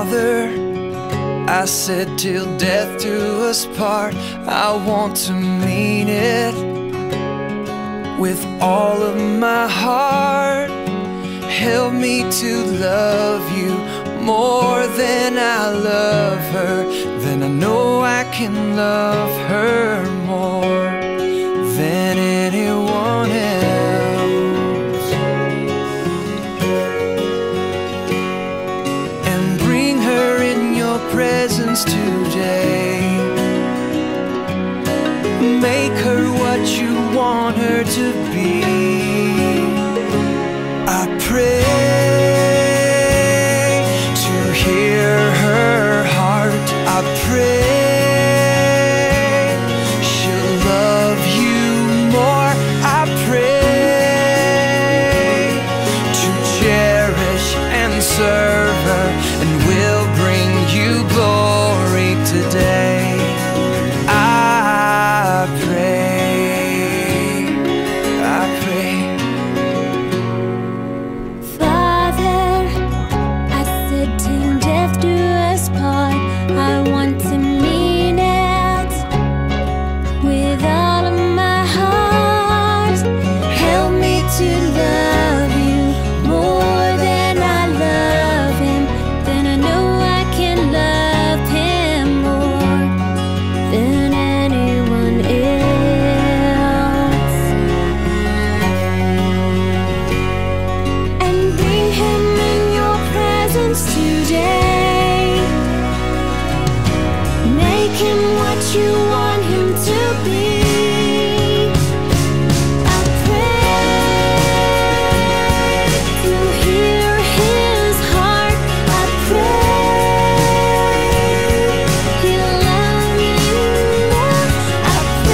Father, I said, till death do us part, I want to mean it with all of my heart. Help me to love you more than I love her. Then I know I can love her more than anyone else. And bring her in your presence today. Make her what you want her to be. I pray to hear her heart. I pray she'll love you more. I pray to cherish and serve her, and will bring you glory today. I pray, I pray. Father, I said till death do us part. I want to mean it with all of my heart. Help me to love you more than I love him. Then I know I can love him more than anyone else. and bring him in your presence today. Make him what you want him to be. I pray to hear his heart. I pray he'll love you more. I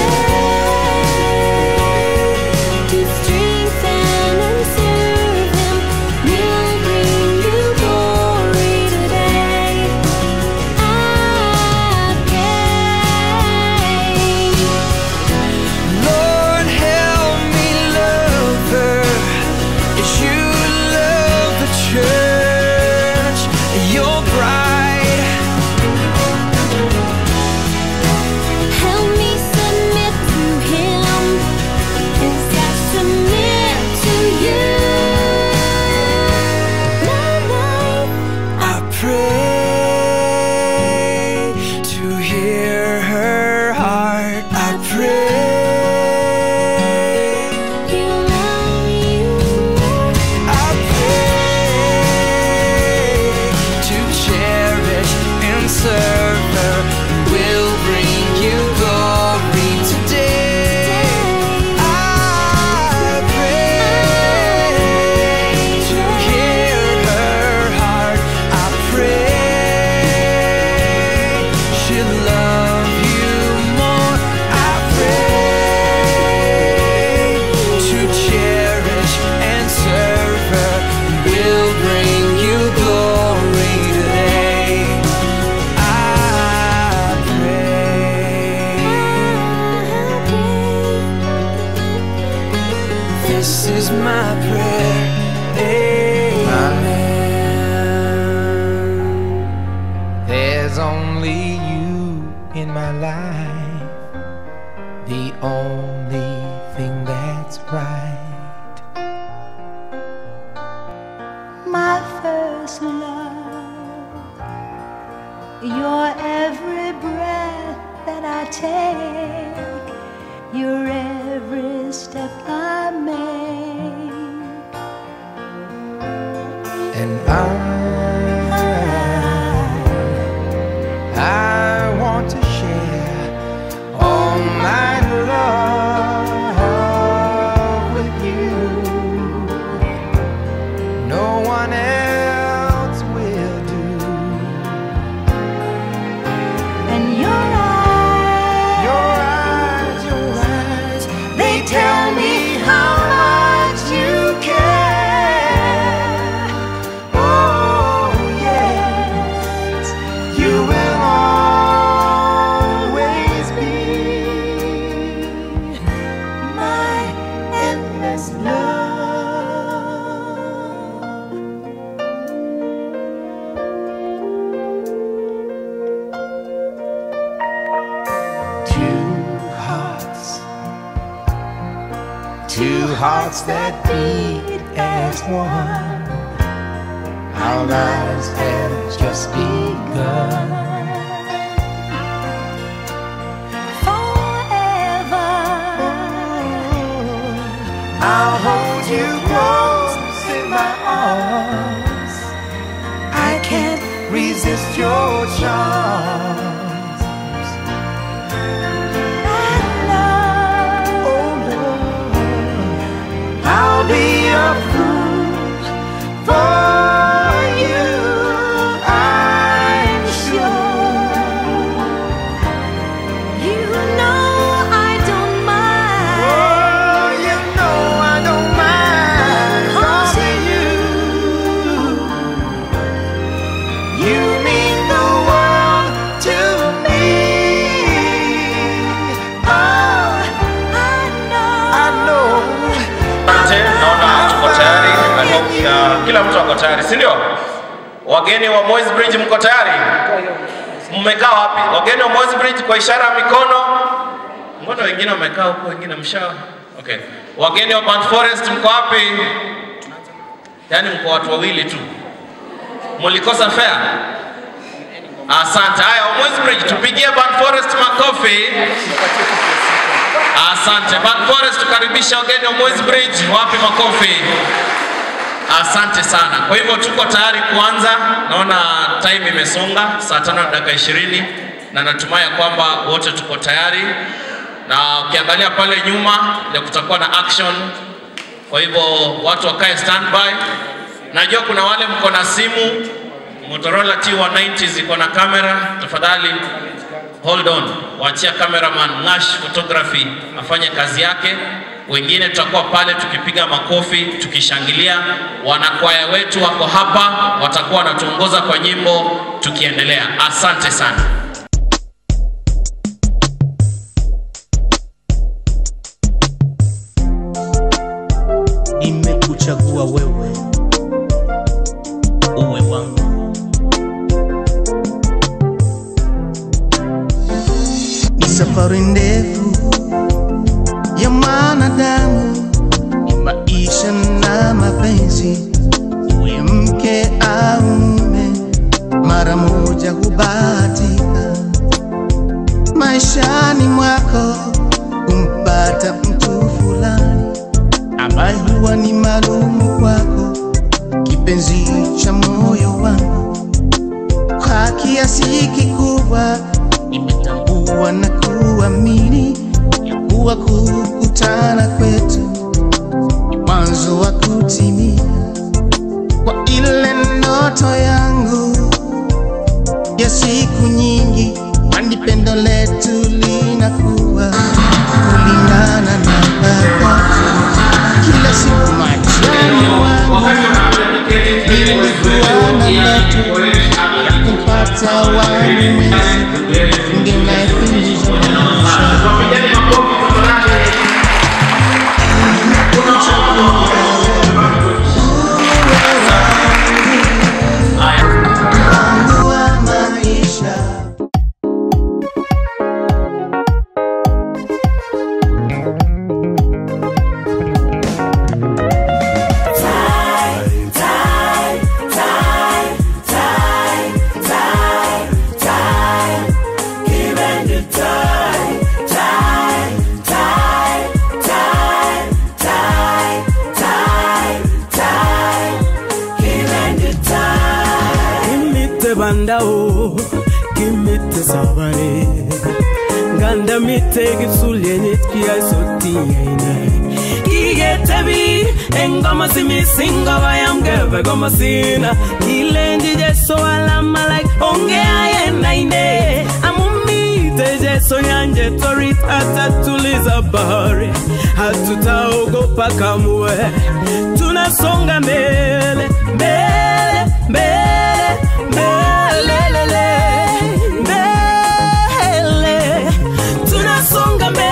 pray to strengthen and serve him. Will bring you glory today. I pray. Lord, help me love her as you love the church, your bride. Help me submit to Him as I submit to you. My life, I pray to hear her heart. I pray He'll love you more. I pray to cherish and serve her. Will bring you glory today. I pray to hear her heart. I pray she'll love you more. I pray to cherish and serve her. Will bring you glory today. I pray. This is my prayer. Amen. There's only you in my life, the only thing that's right. my first love. Your every breath that I take, your every step I make. And I, I want to share all my love with you. No one else will do. And your eyes, Your eyes, your eyes, they tell me how much you care. Oh, hearts that beat as one. Our lives have just begun. I'll hold you close in my arms. I can't resist your charms. Oh Lord, I'll be a fool for you. I'm sure. You know I don't mind. Oh, you know I don't mind causing you. You mean the world to me. Oh, I know. I know. Asante, naona tuko tayari. I hope, uh, kila mtu ako tayari, si ndio? Wageni wa Moi's Bridge mko tayari? Mmekaa wapi? Wageni wa Moi's Bridge kwa ishara ya mikono. Mbona wengine wamekaa huko, wengine msha. Okay. Wageni wa Band Forest mko wapi? Yaani mko watu wawili tu. Mulikosa fare? Asante. Haya, wa Moi's Bridge tupigie Band Forest makofi. Asante. Band Forest tukaribisha wageni wa Moi's Bridge, wapi makofi? Asante sana. Kwa hivyo tuko tayari kuanza. Naona time imesonga saa tano na dakika ishirini na natumai ya kwamba wote tuko tayari, na ukiangalia pale nyuma ndio kutakuwa na action. Kwa hivyo watu wakae standby. Najua kuna wale mko na simu Motorola T190 ziko na kamera, tafadhali hold on, waachia cameraman Ngash Photography afanye kazi yake. Wengine tutakuwa pale tukipiga makofi, tukishangilia. Wanakwaya wetu wako hapa, watakuwa wanatuongoza kwa nyimbo tukiendelea. Asante sana. nimekuchagua wewe uwe wangu. Ni safari ndefu ya mwanadamu, ni maisha na mapenzi, uwe mke au mume, mara moja hubahatika maishani mwako kumpata mtu fulani ambaye huwa ni maalumu kwako, kipenzi cha moyo wangu. Kwa kiasi kikubwa nimetambua na kuamini ya kuwa kukutana kwetu ni mwanzo wa kutimia kwa ile ndoto yangu ya siku nyingi, kwani pendo letu linakuwa kulingana na wakati kila siku machoni wangu nilikuwa na ndoto ya kumpata wangu ningenafiza wangu wa maisha Kimite bandao, kimite sabare. Ganda mite gipsulyenit kia soti aine. Kigetebi engoma simisinga bayam gebe goma sina. Kilenji jeso alama like onge ayena ine. Amumite jeso yanje torit atatuliza bahari. Hatutaogopa kamwe. Tunasonga mbele, mbele, mbele, mbele, mbele, mbele. Tunasonga mbele.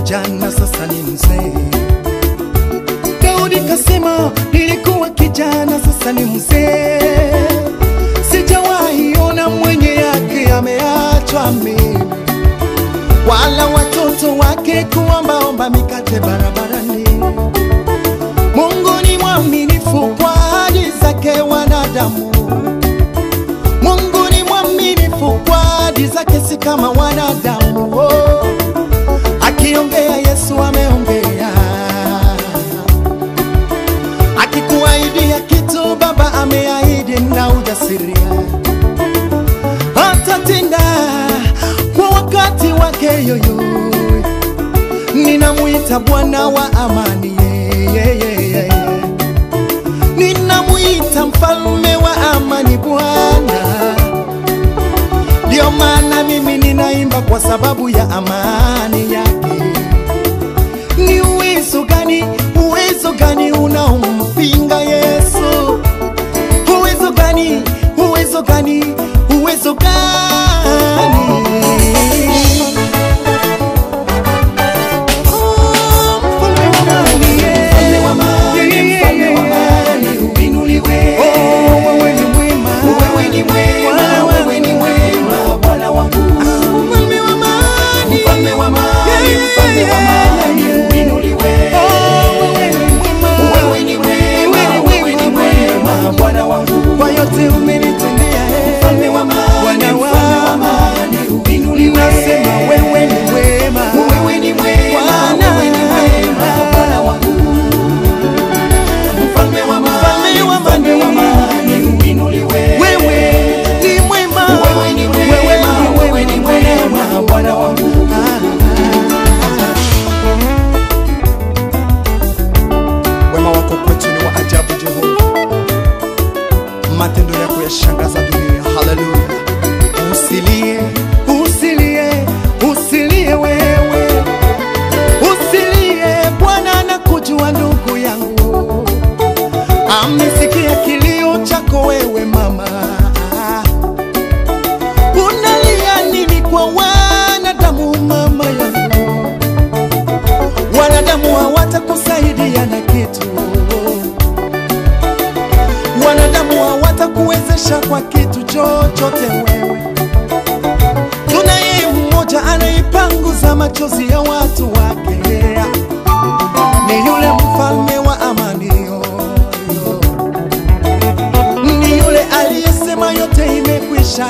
kijana sasa ni mzee. Daudi kasema nilikuwa kijana sasa ni mzee. Sijawahi ona mwenye yake ameachwa mimi, wala watoto wake kuombaomba mikate barabarani. Mungu ni mwaminifu kwa ahadi zake wanadamu. Mungu ni mwaminifu kwa ahadi zake, si kama wanadamu. Oh, akiongea Yesu ameongea, akikuahidia kitu Baba ameahidi na ujasiria atatenda kwa wakati wake yoyo. Ninamwita Bwana wa amani, yeah, yeah, yeah, yeah. ninamwita mfalme wa amani Bwana. Ndio maana mimi ninaimba kwa sababu ya amani yake. Ni uwezo gani, uwezo gani unaompinga Yesu? Uwezo gani, uwezo gani, uwezo gani? Oh, mfalme wa amani, yeah. Mfalme wa amani, mfalme wa amani, uinuliwe. Oh, wewe ni mwema. Wewe ni mwema, wewe ni mwema, Bwana wangu. Mfalme wa amani, mfalme wa amani, mfalme wa amani, uinuliwe. Wewe ni mwema, wewe ni mwema, wewe ni mwema, Bwana wangu. Kwa yote umenitendea, eh. Mfalme wa amani, mfalme wa amani, uinuliwe. Nasema wewe ni mwema, wewe ni mwema, wewe ni mwema, Bwana wangu. Mfalme wa amani, mfalme wa amani, uinuliwe. Wewe ni mwema, wewe ni mwema, wewe ni mwema, Bwana wangu. Wema wako kwetu ni wa ajabu, Jehova, matendo yako yashangaza dunia. Haleluya! Usilie, usilie, usilie wewe, usilie. Bwana anakujua ndugu yangu, amesikia kilio chako wewe mama. Unalia nini kwa wanadamu mama yangu? Wanadamu hawatakusaidia na kitu, wanadamu hawatakuwezesha kwa kitu chochote wewe. Tunaye mmoja anaipanguza machozi ya watu wake, ni yule mfalme wa amani yo, yo. ni yule aliyesema yote imekwisha.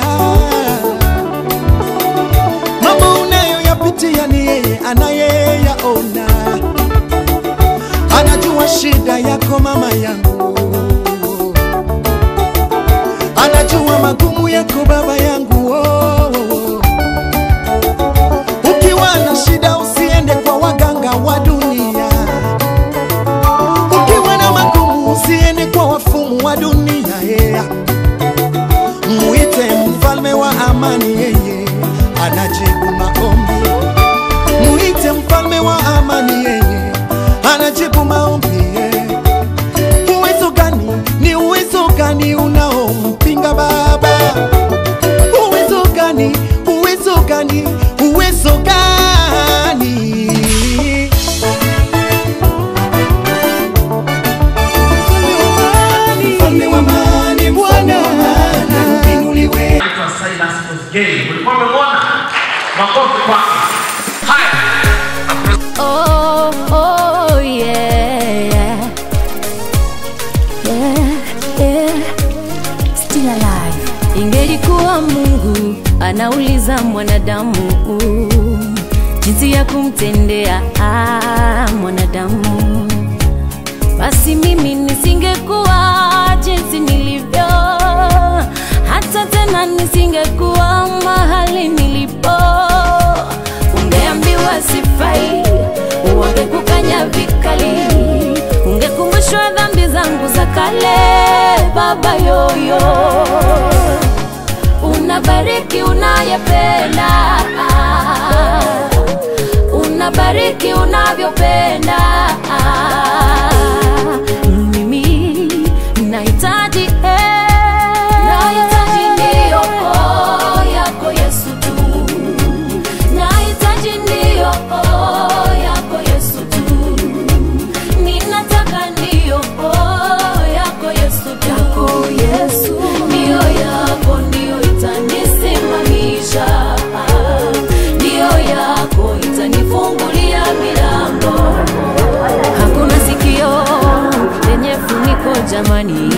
Mambo unayoyapitia ni yeye anayeyaona, anajua shida yako mama yangu, anajua magumu yako baba yangu. Oh, oh, oh. Ukiwa na shida usiende kwa waganga wa dunia, ukiwa na magumu usiende kwa wafumu wa dunia yeah. Muite mfalme wa amani, yeye anajibu maombi. Muite mfalme wa amani, yeye anajibu maombi. yeah. Uwezo gani? Ni uwezo gani unaompinga Baba? Uwezo gani? Uwezo gani? Uwezo gani? Mfalme wa amani, Bwana uinuliwe. Anaitwa Silas Kosgei. Ulikuwa umemwona? Makofi kwake. Haya. Oh, oh, yeah. Yeah, yeah. Still alive. Ingelikuwa Mungu anauliza mwanadamu jinsi ya kumtendea ah, mwanadamu, basi mimi nisingekuwa jinsi nilivyo, hata tena nisingekuwa mahali nilipo. Ungeambiwa sifai, wangekukanya vikali, ungekumbushwa dhambi zangu za kale. Baba yoyo, unabariki unayependa, unabariki unavyopenda. Mimi nahitaji eh, nahitaji ndiyo yako Yesu tu, nahitaji ndiyo jamani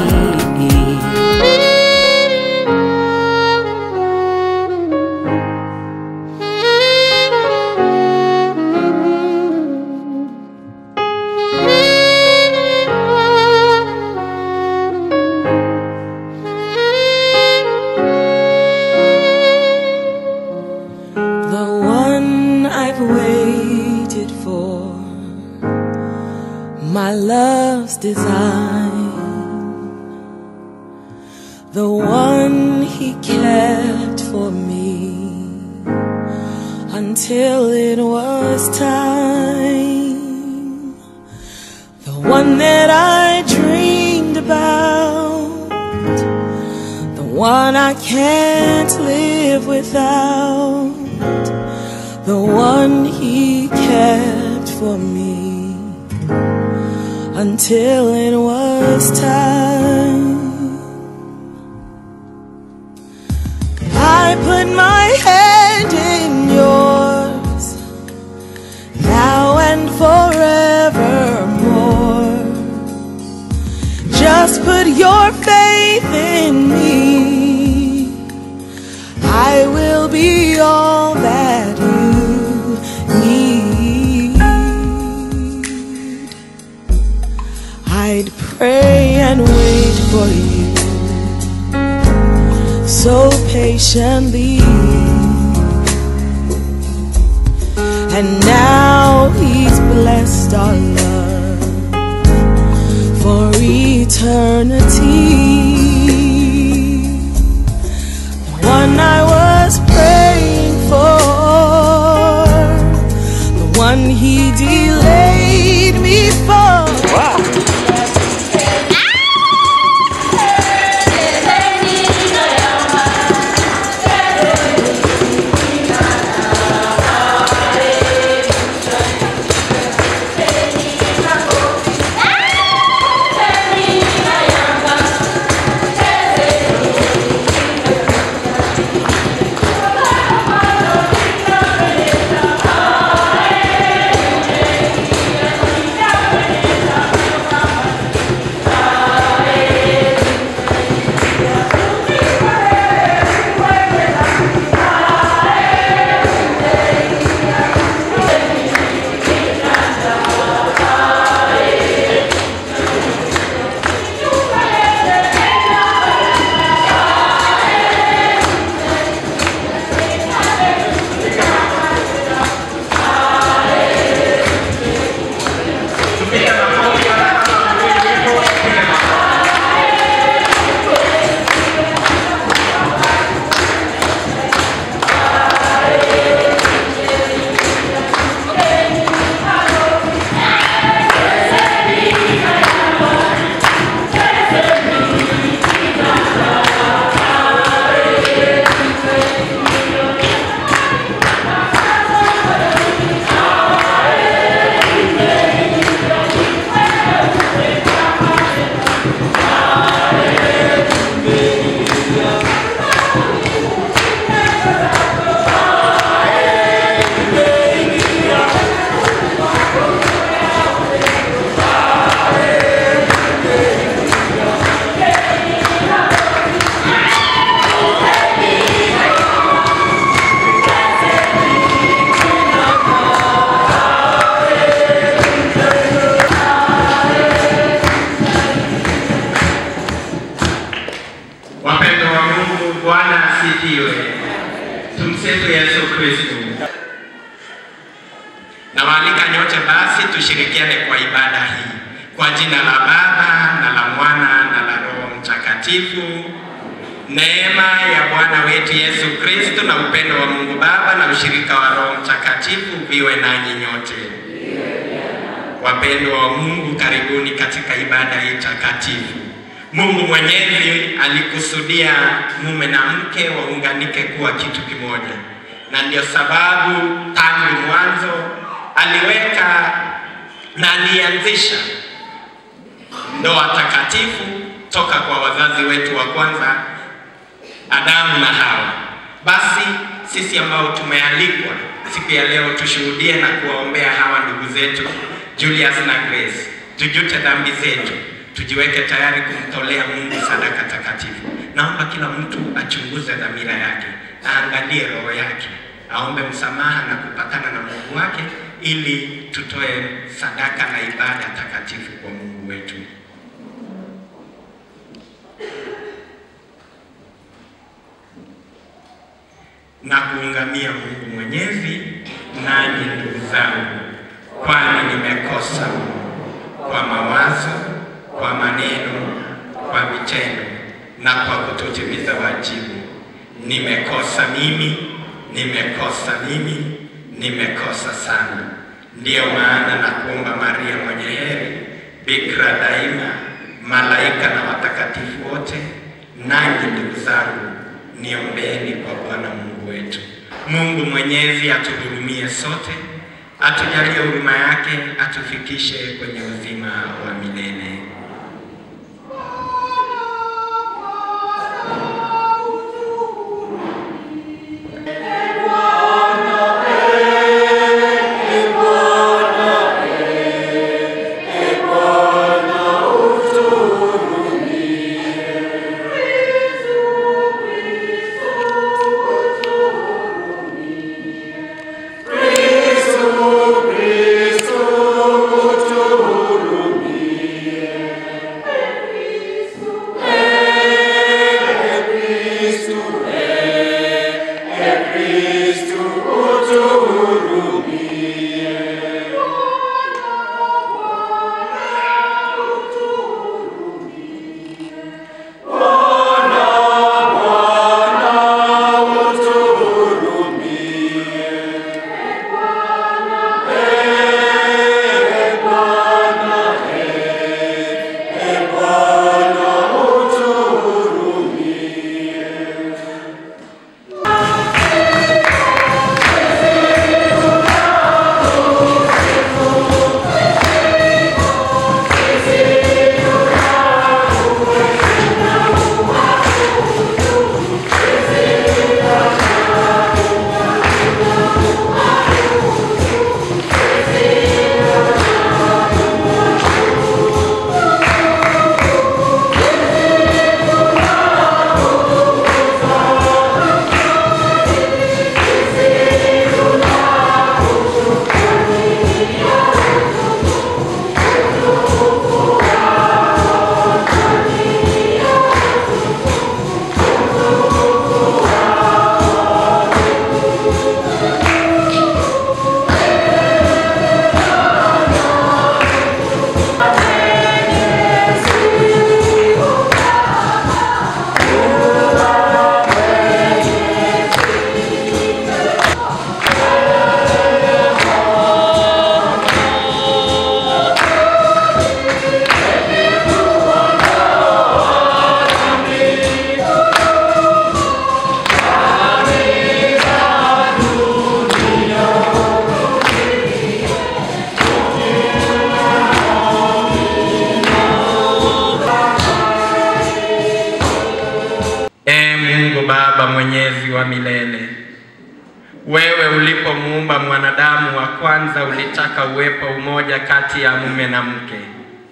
The one I've waited for, my love's design. The one he kept for me until it was time. The one that I dreamed about, the one I can't live without the one he kept for me until it was time. I put my hand in yours now and forevermore. Just put your faith in me. I will be all that you need. I'd pray and wait for you so patiently. And now he's blessed our love for eternity. The one I was praying for, the one he delayed me for. Wapendo wa Mungu, Bwana asifiwe. Tumsifu Yesu Kristo. Nawaalika nyote basi tushirikiane kwa ibada hii kwa jina la Baba na la Mwana na la Roho Mtakatifu. Neema ya Bwana wetu Yesu Kristo na upendo wa Mungu Baba na ushirika wa Roho Mtakatifu viwe nanyi nyote. Wapendwa wa Mungu, karibuni katika ibada hii takatifu. Mungu Mwenyezi alikusudia mume na mke waunganike kuwa kitu kimoja, na ndio sababu tangu mwanzo aliweka na alianzisha ndoa takatifu toka kwa wazazi wetu wa kwanza Adamu na Hawa. Basi sisi ambao tumealikwa siku ya leo tushuhudie na kuwaombea hawa ndugu zetu Julius na Grace, tujute dhambi zetu, tujiweke tayari kumtolea Mungu sadaka takatifu. Naomba kila mtu achunguze dhamira yake, aangalie roho yake, aombe msamaha na kupatana na Mungu wake, ili tutoe sadaka na ibada takatifu kwa Mungu wetu. na kuungamia Mungu Mwenyezi, nanyi ndugu zangu, kwani nimekosa kwa mawazo, kwa maneno, kwa vitendo na kwa kutotimiza wajibu. Nimekosa mimi, nimekosa mimi, nimekosa sana. Ndiyo maana na kuomba Maria mwenye heri, bikira daima, malaika na watakatifu wote, nanyi ndugu zangu, niombeeni kwa Bwana Mungu wetu. Mungu Mwenyezi atuhurumie sote, atujalie huruma yake, atufikishe kwenye uzima wa milele. Ee Mungu Baba mwenyezi wa milele, wewe ulipomuumba mwanadamu wa kwanza ulitaka uwepo umoja kati ya mume na mke.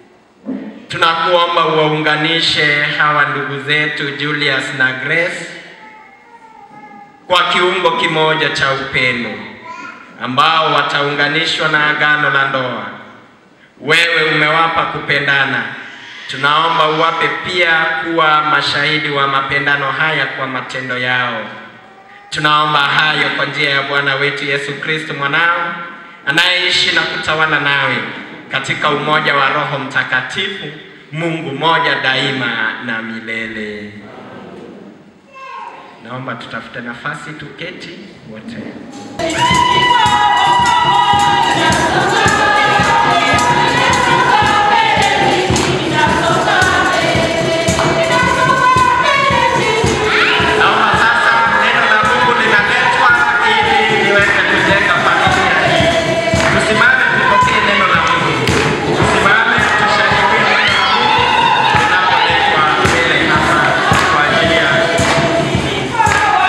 Tunakuomba uwaunganishe hawa ndugu zetu Julius na Grace kwa kiungo kimoja cha upendo ambao wataunganishwa na agano la ndoa. Wewe umewapa kupendana, tunaomba uwape pia kuwa mashahidi wa mapendano haya kwa matendo yao. Tunaomba hayo kwa njia ya Bwana wetu Yesu Kristo mwanao anayeishi na kutawala nawe katika umoja wa Roho Mtakatifu, Mungu moja daima na milele. Naomba tutafute nafasi tuketi wote. Naomba sasa neno la Mungu linaletwa ili liweze kujenga familia hii. Tusimame tupokee neno la Mungu. Tusimame tushangilie neno la Mungu linapoletwa mbele hapa kwa ajili ya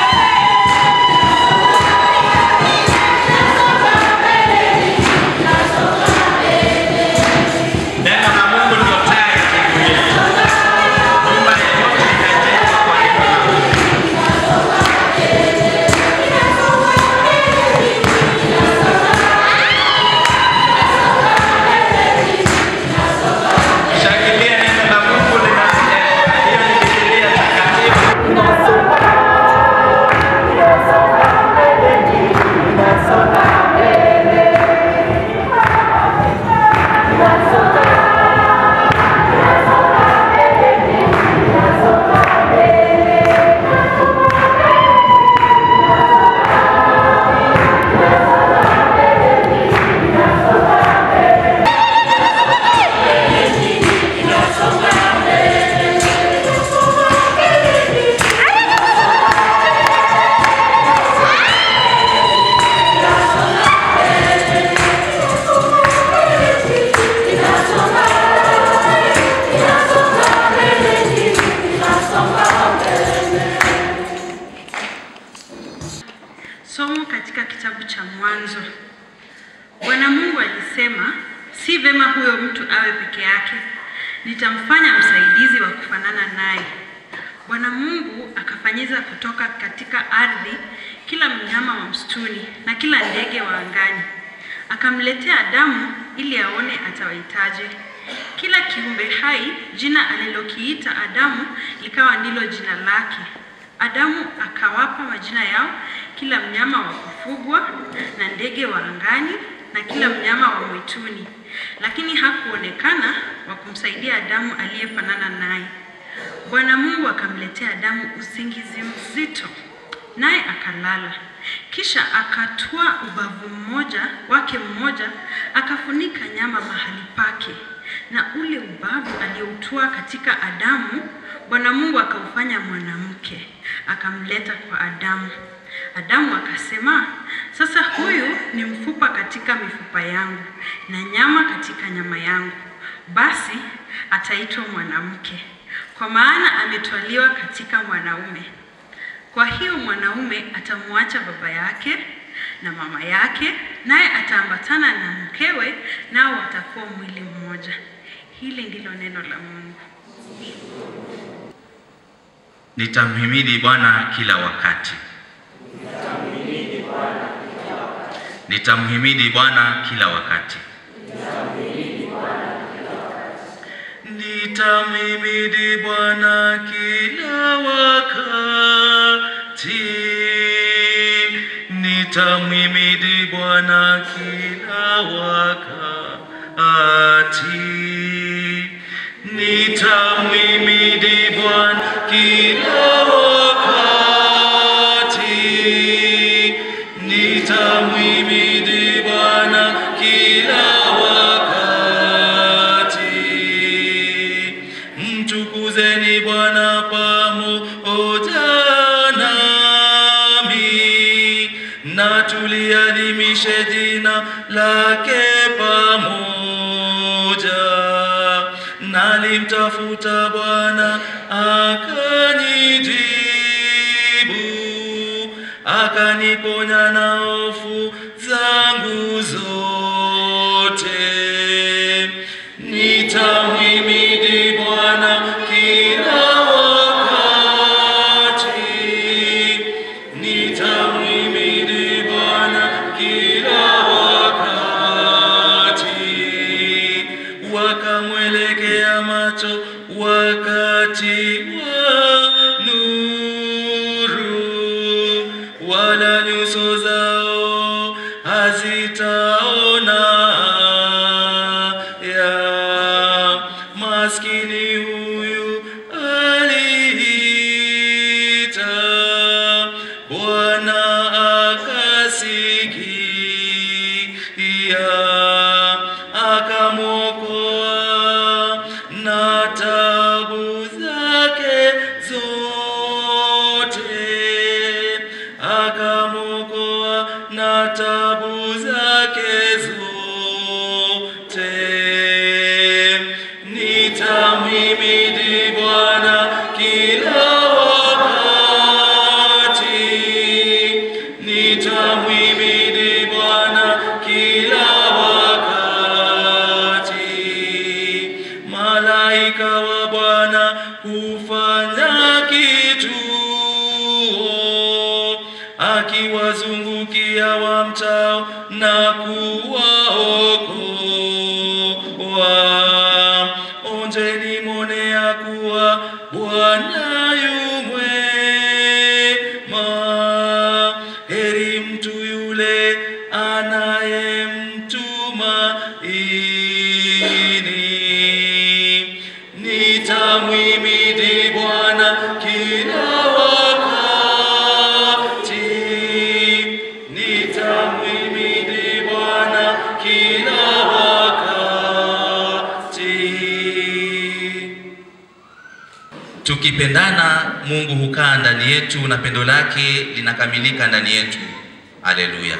Thank peke yake, nitamfanya msaidizi wa kufanana naye. Bwana Mungu akafanyiza kutoka katika ardhi kila mnyama wa msituni na kila ndege wa angani, akamletea Adamu ili aone atawaitaje. Kila kiumbe hai jina alilokiita Adamu likawa ndilo jina lake. Adamu akawapa majina yao kila mnyama wa kufugwa na ndege wa angani na kila mnyama wa mwituni, lakini hakuonekana wa kumsaidia Adamu aliyefanana naye. Bwana Mungu akamletea Adamu usingizi mzito, naye akalala. Kisha akatwaa ubavu mmoja wake mmoja, akafunika nyama mahali pake, na ule ubavu alioutua katika Adamu, Bwana Mungu akaufanya mwanamke, akamleta kwa Adamu. Adamu akasema, sasa huyu ni mfupa katika mifupa yangu na nyama katika nyama yangu, basi ataitwa mwanamke, kwa maana ametwaliwa katika mwanaume. Kwa hiyo mwanaume atamwacha baba yake na mama yake, naye ataambatana na mkewe, nao watakuwa mwili mmoja. Hili ndilo neno la Mungu. Nitamhimidi Bwana kila wakati. Nitamhimidi Bwana kila wakati. Nitamhimidi Bwana kila wakati. Nitamhimidi Bwana kila wakati. Nitamhimidi Bwana kila wakati. Nitamhimidi Bwana kila wakati. Mtukuzeni Bwana pamoja nami, na tuliadhimishe jina lake pamoja. Nalimtafuta Bwana akanijibu, akaniponya na hofu zangu zote. Nitamhimidi Bwana kila wakati, nitamhimidi Bwana kila wakati. Wakamwelekea macho wakati wa nuru, wala nyuso zao hazitaona ya maskini huyu aliita, Bwana akasikia, akamwokoa na tabu zake zote, akamwokoa na tabu zake zote. Nitamhimidi Bwana kila wakati, nitamhimidi Bwana kila wakati. Malaika wa Bwana hufanya kituo, akiwazungukia wamchao na kuwaokoa. Onjeni mwone ya kuwa Bwana yu mwema, heri mtu yule anayemtumaini. Nitamhimidi Bwana kila wakati, nitamhimidi Bwana kila wakati. Tukipendana, Mungu hukaa ndani yetu na pendo lake linakamilika ndani yetu. Haleluya.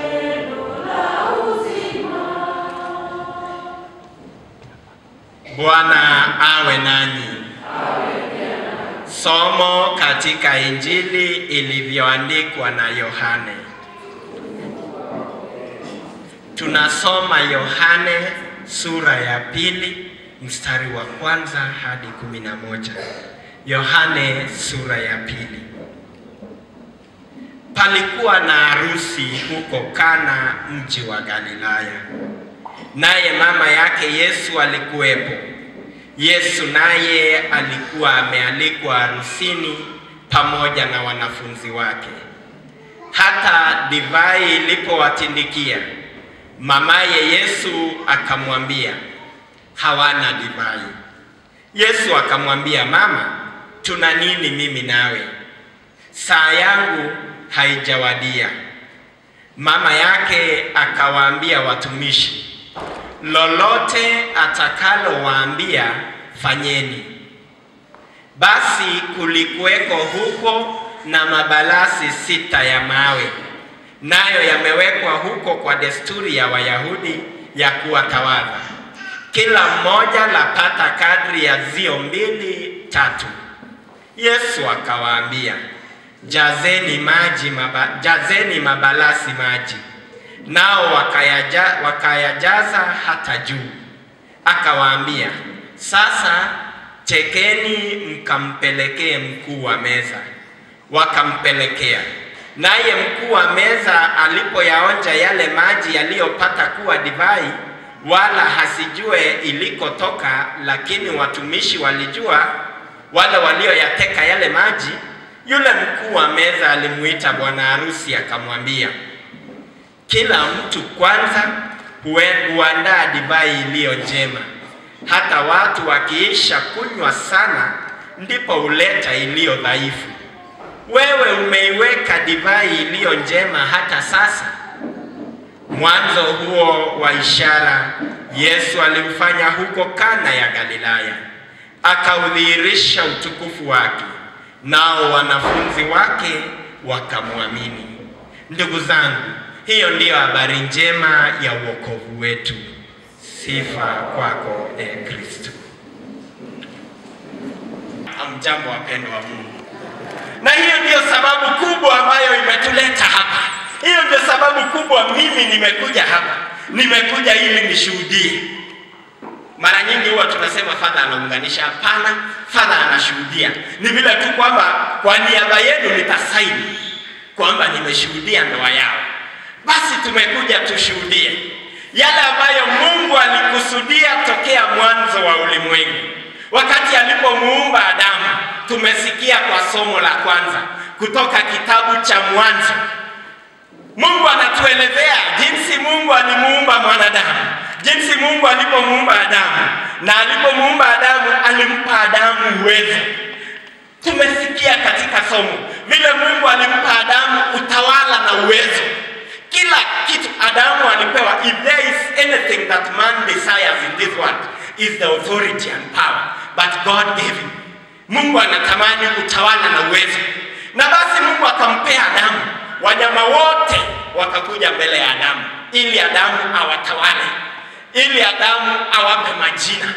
Bwana Bwana awe nanyi. Somo katika Injili ilivyoandikwa na Yohane. Tunasoma Yohane sura ya pili mstari wa kwanza hadi kumi na moja. Yohane sura ya pili. Palikuwa na harusi huko Kana, mji wa Galilaya, naye mama yake Yesu alikuwepo. Yesu naye alikuwa amealikwa harusini pamoja na wanafunzi wake. Hata divai ilipowatindikia, mamaye Yesu akamwambia, hawana divai. Yesu akamwambia, mama, tuna nini mimi nawe? Saa yangu haijawadia. Mama yake akawaambia watumishi, lolote atakalowaambia fanyeni. Basi kulikuweko huko na mabalasi sita ya mawe, nayo yamewekwa huko kwa desturi ya Wayahudi ya kuwatawadha, kila mmoja lapata kadri ya zio mbili tatu. Yesu akawaambia, jazeni maji maba, jazeni mabalasi maji nao wakayaja, wakayajaza hata juu. Akawaambia, sasa tekeni mkampelekee mkuu wa meza. Wakampelekea. Naye mkuu wa meza alipoyaonja yale maji yaliyopata kuwa divai, wala hasijue ilikotoka, lakini watumishi walijua, wale walioyateka yale maji, yule mkuu wa meza alimuita bwana harusi akamwambia, kila mtu kwanza huandaa divai iliyo njema, hata watu wakiisha kunywa sana, ndipo huleta iliyo dhaifu. Wewe umeiweka divai iliyo njema hata sasa. Mwanzo huo wa ishara Yesu alimfanya huko Kana ya Galilaya, akaudhihirisha utukufu wake, nao wanafunzi wake wakamwamini. Ndugu zangu, hiyo ndiyo habari njema ya wokovu wetu. Sifa kwako e Kristo. Hamjambo wapendwa wa Mungu, na hiyo ndiyo sababu kubwa ambayo imetuleta hapa. Hiyo ndio sababu kubwa mimi nimekuja hapa, nimekuja ili nishuhudie. Mara nyingi huwa tunasema fadha anaunganisha. Hapana, fadha anashuhudia. Ni vile tu kwamba kwa niaba yenu nitasaini kwamba nimeshuhudia ndoa yao. Basi tumekuja tushuhudie yale ambayo Mungu alikusudia tokea mwanzo wa ulimwengu, wakati alipomuumba Adamu. Tumesikia kwa somo la kwanza kutoka kitabu cha Mwanzo. Mungu anatuelezea jinsi Mungu alimuumba mwanadamu, jinsi Mungu alipomuumba Adamu, na alipomuumba Adamu alimpa Adamu uwezo. Tumesikia katika somo vile Mungu alimpa Adamu utawala na uwezo kila kitu Adamu alipewa. If there is anything that man desires in this world is the authority and power, but God gave him. Mungu anatamani utawala na uwezo, na basi Mungu akampea Adamu. Wanyama wote wakakuja mbele ya Adamu ili Adamu awatawale, ili Adamu awape majina.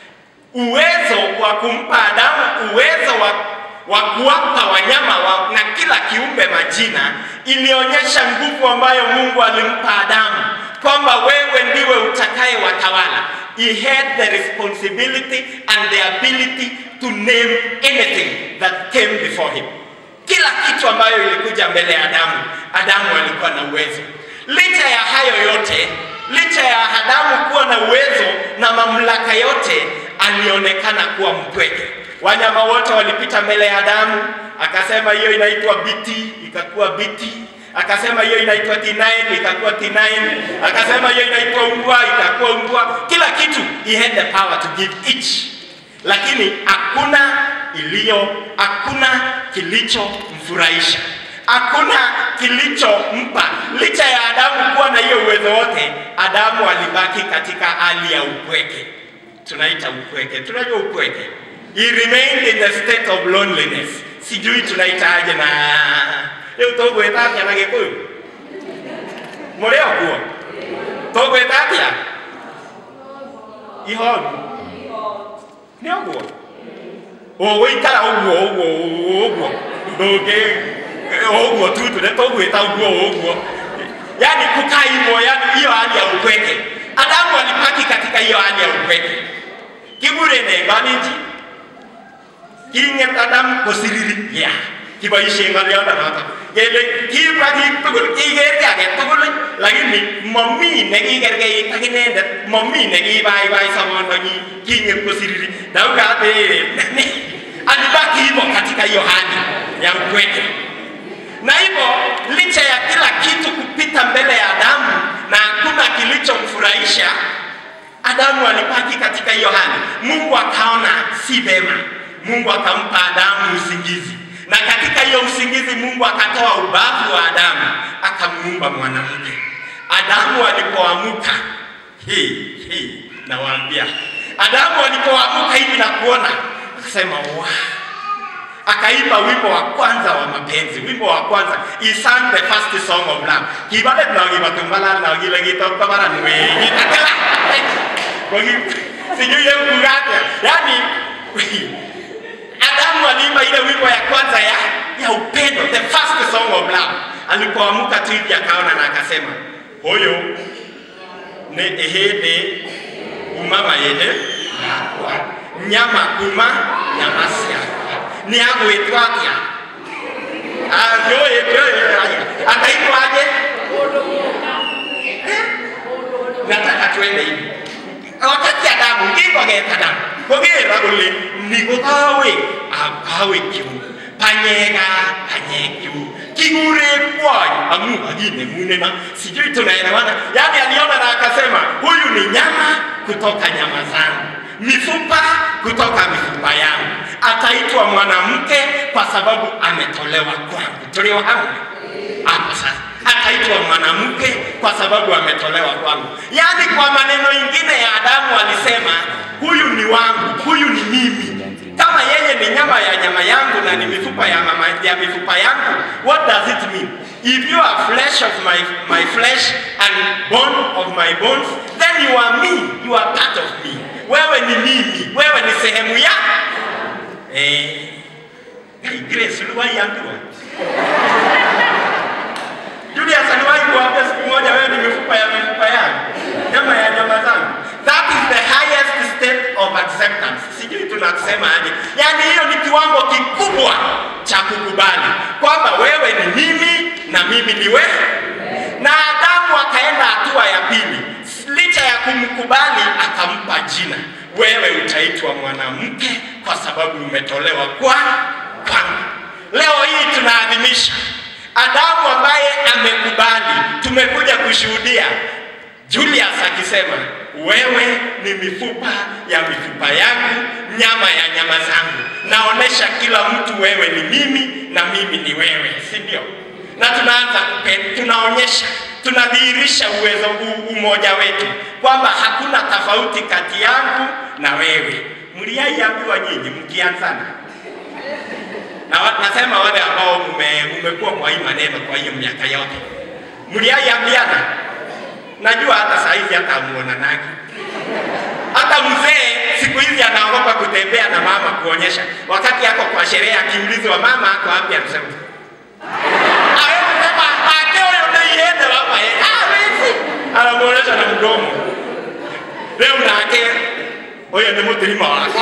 Uwezo wa kumpa Adamu uwezo wa wa kuwapa wanyama wa, na kila kiumbe majina ilionyesha nguvu ambayo Mungu alimpa Adamu kwamba wewe ndiwe utakaye watawala. He had the responsibility and the ability to name anything that came before him. Kila kitu ambayo ilikuja mbele ya Adamu, Adamu alikuwa na uwezo. Licha ya hayo yote, licha ya Adamu kuwa na uwezo na mamlaka yote, alionekana kuwa mpweke. Wanyama wote walipita mbele ya Adamu, akasema hiyo inaitwa biti, ikakuwa biti. Akasema hiyo inaitwa T9, ikakuwa T9. Akasema hiyo inaitwa umbwa, ikakuwa umbwa. Kila kitu he had the power to give each, lakini hakuna iliyo, hakuna kilichomfurahisha, hakuna kilichompa. Licha ya Adamu kuwa na hiyo uwezo wote, Adamu alibaki katika hali ya upweke. Tunaita upweke, tunajua upweke He remained in the state of loneliness. Sijui tunaitaje na rĩu tũgwĩta atĩa na gĩkũyũ mũrĩ o kuo tũgwĩta atĩa ihoru nä å guo å gå ikara å guo å guo å guo ndå ngä å guo tu tå rä tå gwä ta å guo å guo yani kukaa hivyo yani hiyo hali ya upweke adamu alipaki katika hiyo hali ya upweke kibure nenganiji kinget adam kosiriri ya kiboishe ng'oliondonoto kele kibwa kiik tugul kiker ki age tugul lakini momi nekikerkeit ak inendet momi nekibaibai sobondonyi kinget kosiriri daukate alibaki hivyo katika hiyo hali ya upweke na hivyo licha ya kila kitu kupita mbele ya Adamu na hakuna kilichomfurahisha Adamu, alibaki katika hiyo hali. Mungu akaona si vema, Mungu akampa Adamu usingizi, na katika hiyo usingizi Mungu akatoa ubavu wa Adamu akamuumba mwanamke. Adamu alipoamuka, hii hii, nawaambia, Adamu alipoamuka hivi na kuona, akasema wow akaimba wimbo wa kwanza wa mapenzi wimbo wa kwanza he sang the first song of love kibale tunagiba tumbala na gile gito tabara nwe gitakala kogi sijui ye kugata yani Adamu aliimba ile wimbo ya kwanza ya ya upendo the first song of love alipoamuka tu hivi akaona na akasema huyo ni ehede umama yede nyama kuma nyama siaka ni agwĩtwo atĩa njoĩ njoĩ ataitwo aje nataka twende hivi wakati adamu ngingogeta damu kũgĩra ũlĩ nĩgũthawĩ akawe kiu panyega panyekiu kigurĩkwai amu aginemunena sijui tunaelewana yani aliona na akasema huyu ni nyama kutoka nyama zangu mifupa kutoka mifupa yangu ataitwa mwanamke kwa sababu ametolewa kwangu tulio hamwe hapo sasa ataitwa mwanamke kwa sababu ametolewa kwangu yaani kwa maneno ingine ya adamu alisema huyu ni wangu huyu ni mimi kama yeye ni nyama ya nyama yangu na ni mifupa ya, mama, ya mifupa yangu what does it mean if you are flesh of my, my flesh and bone of my bones then you are me you are part of me wewe ni mimi wewe ni sehemu ya eh, hey, Grace uliwahi ambiwa Julius aliwahi kuambia siku moja wewe ni mifupa ya mifupa yangu nyama ya nyama zangu that is the highest state of acceptance sijui tunasema aje yaani hiyo ni kiwango kikubwa cha kukubali kwamba wewe ni mimi na mimi ni wewe na Adamu akaenda hatua ya pili licha ya kumkubali akampa jina wewe utaitwa mwanamke kwa sababu umetolewa kwa kwangu leo hii tunaadhimisha adamu ambaye amekubali tumekuja kushuhudia julius akisema wewe ni mifupa ya mifupa yangu nyama ya nyama zangu naonesha kila mtu wewe ni mimi na mimi ni wewe si ndio na tunaanza kupe- tunaonyesha tunadhihirisha uwezo huu umoja wetu kwamba hakuna tofauti kati yangu na wewe mliaiambiwa nyinyi mkianzana na wa- nasema wale ambao mume- mumekuwa kwa hii maneno kwa hiyo miaka yote mliaiambiana najua hata saa hizi hata amuonanagi hata mzee siku hizi anaogopa kutembea na mama kuonyesha wakati ako kwa sherehe akiulizwa mama ako wapi anasema hawezi sema ake huyo ndeiende baba eh hawezi anamuonyesha na mdomo leo nake huyo ni mutirima wako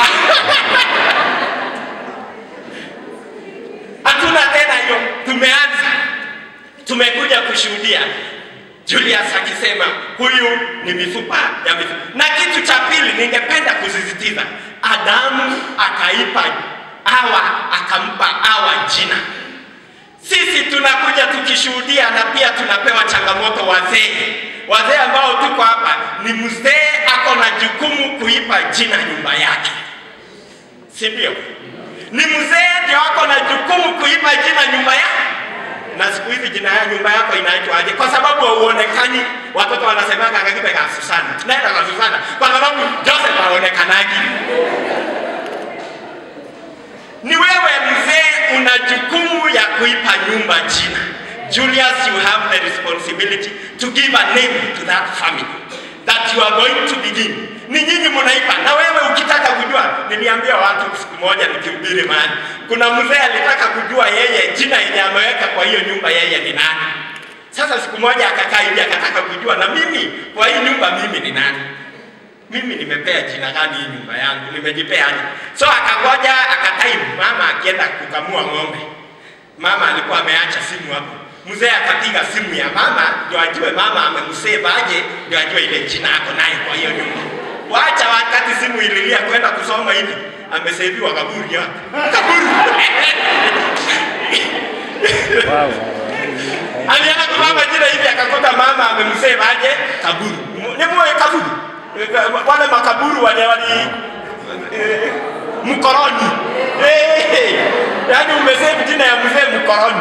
hatuna tena hiyo tumeanza tumekuja kushuhudia Julius akisema huyu ni mifupa ya mifupa. Na kitu cha pili ningependa kusisitiza, Adamu akaipa Hawa, akampa Hawa jina. Sisi tunakuja tukishuhudia na pia tunapewa changamoto wazee, wazee ambao tuko hapa, ni mzee ako na jukumu kuipa jina nyumba yake, si ndio? Ni mzee ndio ako na jukumu kuipa jina nyumba yake na siku hizi jina ya nyumba yako inaitwaje? Kwa sababu hauonekani. Watoto wanasemaga kakipe ka Susana, tunaenda kwa Susana kwa sababu Joseph haonekanaji. Ni wewe mzee, una jukumu ya kuipa nyumba jina. Julius, you have the responsibility to give a name to that family. that you are going to begin. Ni nyinyi mnaipa, na wewe ukitaka kujua, niliambia watu siku moja nikihubiri mahali, kuna mzee alitaka kujua yeye jina yenye ameweka kwa hiyo nyumba yeye ni nani. Sasa siku moja akakaa hivi akataka kujua na mimi kwa hii nyumba mimi ni nani mimi nimepea jina gani hii nyumba yangu, nimejipea aje? So akangoja akatime, mama akienda kukamua ng'ombe. Mama alikuwa ameacha simu hapo, mzee akapiga simu ya mama ndio ajue mama amemsave aje, ndio ajue ile jina ako naye kwa hiyo nyumba. Wacha wakati simu ililia kwenda kusoma hivi, ameseviwa kaburi yake kaburi alienda kusoma jina hivi akakuta mama amemsave aje kaburi, ni mwe kaburi wale makaburu wale wali eh, mkoroni eh, yaani umesave jina ya mzee mkoroni.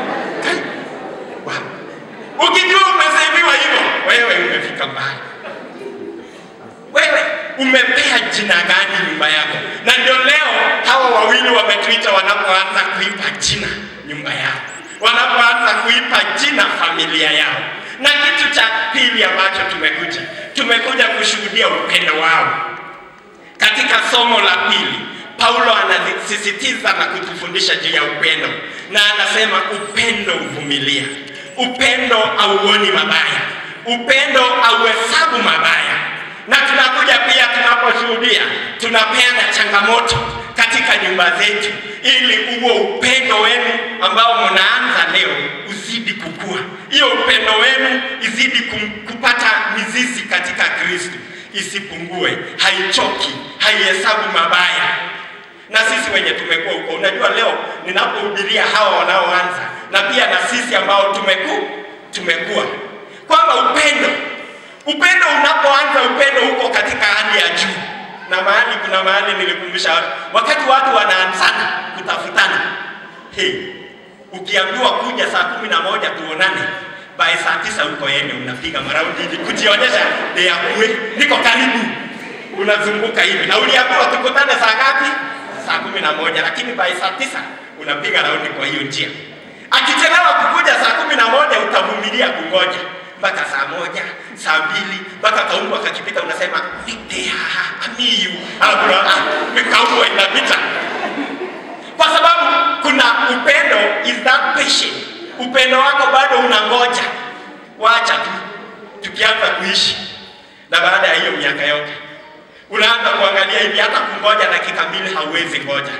Wow. Ukijua umeseviwa hivyo, wewe umefika mbali. Wewe umepea jina gani nyumba yako? Na ndio leo hawa wawili wametuita wanapoanza kuipa jina nyumba yao, wanapoanza kuipa jina familia yao. Na kitu cha pili ambacho tumekuja, tumekuja kushuhudia upendo wao. Katika somo la pili, Paulo anasisitiza na kutufundisha juu ya upendo, na anasema upendo uvumilia, upendo auoni mabaya, upendo auhesabu mabaya. Na tunakuja pia, tunaposhuhudia, tunapeana changamoto katika nyumba zetu, ili huo upendo wenu ambao mnaanza leo uzidi kukua, hiyo upendo wenu izidi kum, kupata mizizi katika Kristo, isipungue, haichoki, haihesabu mabaya. Na sisi wenye tumekuwa huko, unajua leo ninapohubiria hawa wanaoanza na pia na sisi ambao tumeku tumekuwa kwamba upendo upendo unapoanza, upendo huko katika hali ya juu, na mahali kuna mahali nilikumbusha watu, wakati watu wanaanzana kutafutana, hey, ukiambiwa kuja saa kumi na moja tuonane by saa tisa uko yene unapiga maraundi hivi kujionyesha deakue niko karibu unazunguka hivi na uliambiwa tukutane saa ngapi saa kumi na moja lakini by saa tisa unapiga raundi kwa hiyo njia akichelewa kukuja saa kumi na moja utavumilia kungoja mpaka saa moja saa mbili mpaka kaumbwa kakipita unasema nitea amiyu kaumbwa inapita kwa sababu kuna upendo is that patient upendo wako bado unangoja wacha tu tukianza kuishi na baada ya hiyo miaka yote unaanza kuangalia hivi hata kungoja dakika mbili hauwezi ngoja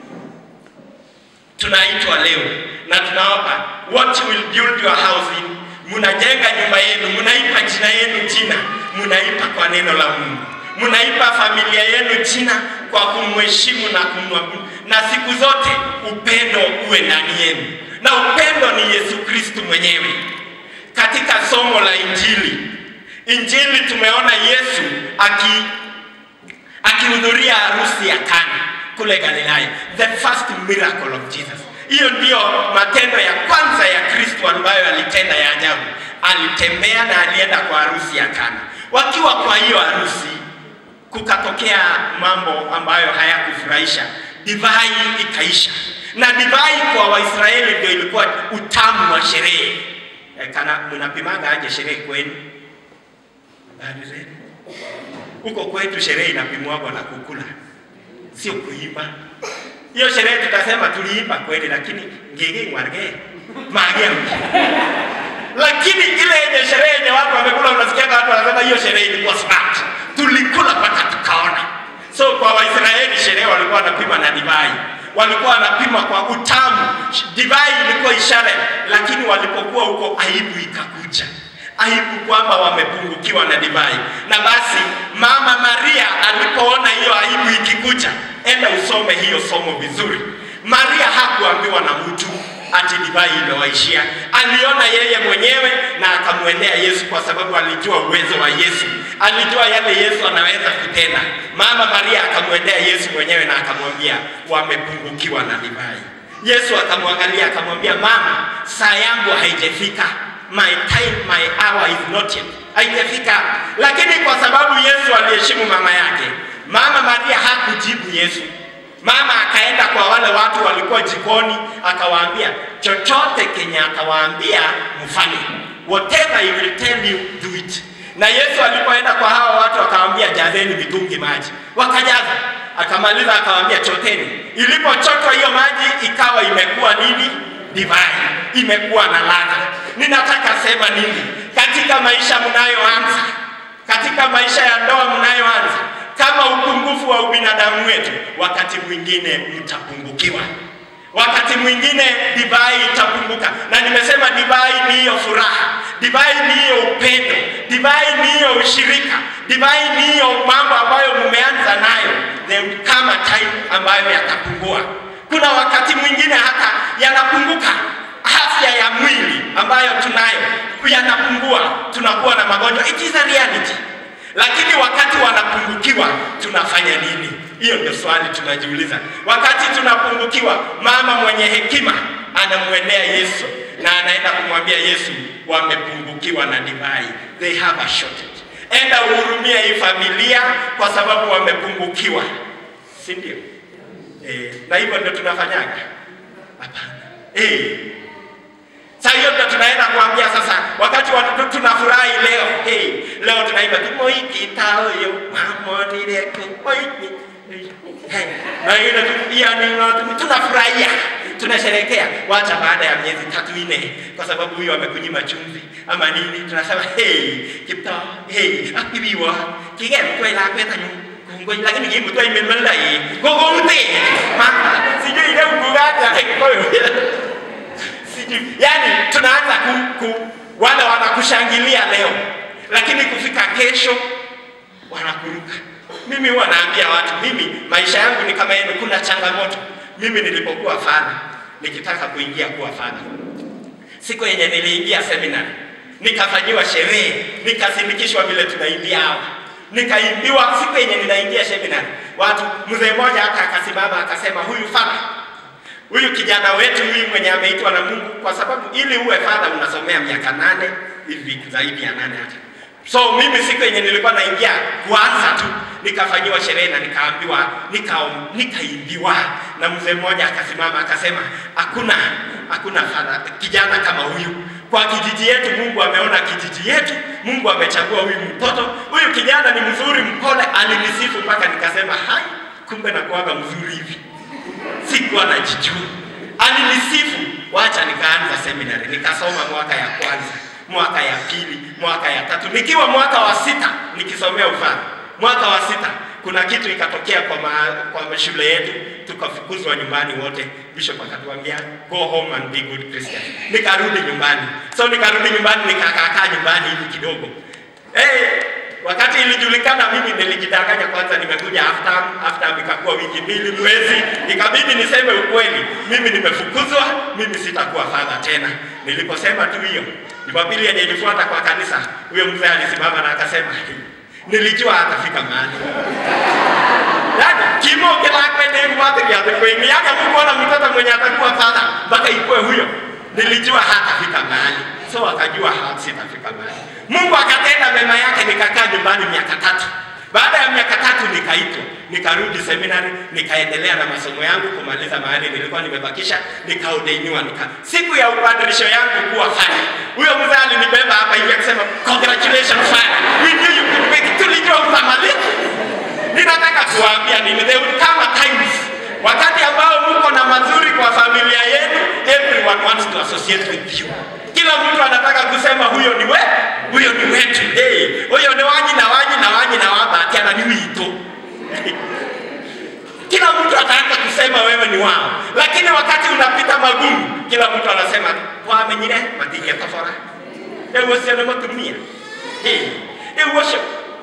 tunaitwa leo na tunaomba what will build your house in mnajenga nyumba yenu mnaipa jina yenu jina mnaipa kwa neno la mungu mnaipa familia yenu jina kwa kumheshimu na kumwabudu na siku zote upendo uwe ndani yenu na upendo ni yesu kristu mwenyewe katika somo la injili injili tumeona yesu aki akihudhuria harusi ya kana kule galilaya the first miracle of jesus hiyo ndiyo matendo ya kwanza ya kristo ambayo alitenda ya ajabu alitembea na alienda kwa harusi ya kana wakiwa kwa hiyo harusi kukatokea mambo ambayo hayakufurahisha divai ikaisha na divai kwa waisraeli ndio ilikuwa utamu wa sherehe e, kana mnapimanga aje sherehe kwenu habari zenu huko kwetu sherehe inapimwagwa na kukula sio kuimba hiyo sherehe tutasema tuliimba kweli lakini ngigi ngwarge mageu lakini ile yenye sherehe yenye watu wamekula unasikia watu wanasema hiyo sherehe ilikuwa smart tulikula mpaka tukaona so kwa waisraeli sherehe walikuwa wanapima na divai walikuwa wanapima kwa utamu divai ilikuwa ishara lakini walipokuwa huko aibu ikakuja aibu kwamba wamepungukiwa na divai na basi mama maria alipoona hiyo aibu ikikuja enda usome hiyo somo vizuri maria hakuambiwa na mtu ati divai imewaishia aliona yeye mwenyewe na akamwendea yesu kwa sababu alijua uwezo wa yesu alijua yale yesu anaweza kutenda mama maria akamwendea yesu mwenyewe na akamwambia wamepungukiwa na divai yesu akamwangalia akamwambia mama saa yangu haijafika my time my hour is not yet haijafika lakini kwa sababu yesu aliheshimu mama yake mama maria hakujibu yesu mama akaenda kwa wale watu walikuwa jikoni akawaambia chochote kenye atawaambia mfanye whatever he will tell you do it Na Yesu alipoenda kwa hawa watu akawaambia jazeni mitungi maji, wakajaza. Akamaliza akawaambia choteni. Ilipochotwa hiyo maji ikawa imekuwa nini? Divai, imekuwa na ladha. Ninataka sema nini? Katika maisha mnayoanza, katika maisha ya ndoa mnayoanza, kama upungufu wa ubinadamu wetu, wakati mwingine mtapungukiwa wakati mwingine divai itapunguka, na nimesema divai ni hiyo furaha, divai ni hiyo upendo, divai ni hiyo ushirika, divai ni hiyo mambo ambayo mumeanza nayo, then kama time ambayo yatapungua. Kuna wakati mwingine hata yanapunguka, afya ya mwili ambayo tunayo yanapungua, tunakuwa na magonjwa. It is a reality. Lakini wakati wanapungukiwa tunafanya nini? Hiyo ndio swali tunajiuliza. Wakati tunapungukiwa, mama mwenye hekima anamwendea Yesu na anaenda kumwambia Yesu, wamepungukiwa na divai, they have a shortage. Enda uhurumie hii familia kwa sababu wamepungukiwa, si ndio? Eh, na hivyo ndio tunafanyaga? Hapana. Eh, Sasa hiyo ndio tunaenda kuambia sasa, wakati watu tunafurahi leo, hey, leo tunaimba tumoikitaoyo mamonireko moiki Hey, na ile tu pia ni watu tunafurahia tunasherekea, wacha baada ya miezi tatu nne, kwa sababu huyo amekunyima chumvi ama nini, tunasema hey, kipto hey, akibiwa kigem kwela kweta ngoi lakini gimu tu imemelda hii gogo mte mama sijui ile ugugata koyo sijui yani tunaanza ku, ku wale wanakushangilia leo lakini kufika kesho wanakuruka mimi huwa naambia watu mimi maisha yangu ni kama yenu kuna changamoto mimi nilipokuwa fadha nikitaka kuingia kuwa fadha siku yenye niliingia seminary nikafanyiwa sherehe nikasindikishwa vile tunaimbia hawa nikaimbiwa siku yenye ninaingia seminary watu mzee mmoja hata akasimama akasema huyu fadha huyu kijana wetu huyu mwenye ameitwa na Mungu, kwa sababu ili uwe fadha unasomea miaka nane hivi, zaidi ya nane hata. So mimi siku yenye nilikuwa naingia kuanza tu nikafanyiwa sherehe na nikaambiwa nika, nikaimbiwa na mzee mmoja akasimama akasema, hakuna hakuna fadha kijana kama huyu kwa kijiji yetu. Mungu ameona kijiji yetu, Mungu amechagua huyu mtoto, huyu kijana ni mzuri, mpole. Alinisifu mpaka nikasema hai, kumbe nakuwaga mzuri hivi sikuwa najijua. Alinisifu, wacha nikaanza seminary, nikasoma mwaka ya kwanza, mwaka ya pili, mwaka ya tatu, nikiwa mwaka wa sita nikisomea ufadha. Mwaka wa sita kuna kitu ikatokea kwa, ma, kwa shule yetu, tukafukuzwa nyumbani wote. Bishop akatuambia go home and be good Christian. Nikarudi nyumbani, so nikarudi nyumbani, nikakaakaa nyumbani hivi kidogo hey, Wakati ilijulikana mimi nilijidanganya kwanza, nimekuja after after ikakuwa wiki mbili mwezi, ikabidi niseme ukweli, mimi nimefukuzwa, mimi sitakuwa fadha tena. Niliposema tu hiyo, Jumapili yenye ilifuata kwa kanisa, huyo mzee alisimama na akasema, nilijua atafika mahali yani kimo kilakwende mwatiri atakwengi yani mkuona mtoto mwenye atakuwa fadha mpaka ikuwe huyo, nilijua hatafika mahali, so akajua sitafika mahali. Mungu akatenda mema yake, nikakaa nyumbani miaka tatu. Baada ya miaka tatu nikaitwa, nikarudi seminari, nikaendelea na masomo yangu kumaliza mahali nilikuwa nimebakisha, nikaodeiniwa. Nika siku ya ubadilisho yangu kuwa fanya, huyo mzee alinibeba hapa hivi akisema congratulations fanya, we knew you could make it. Tulijua utamaliza. Ninataka kuwaambia nini, there will come a times wakati ambao mko na mazuri kwa familia yenu, everyone wants to associate with you kila mtu anataka kusema huyo ni we, huyo ni wetu, hey, huyo ni wanyi na wanyi na wanyi na wabati ana ni wito kila mtu ataanza kusema wewe ni wao, lakini wakati unapita magumu, kila mtu anasema wamenyire matinye kafara ewosiane matumia ewosho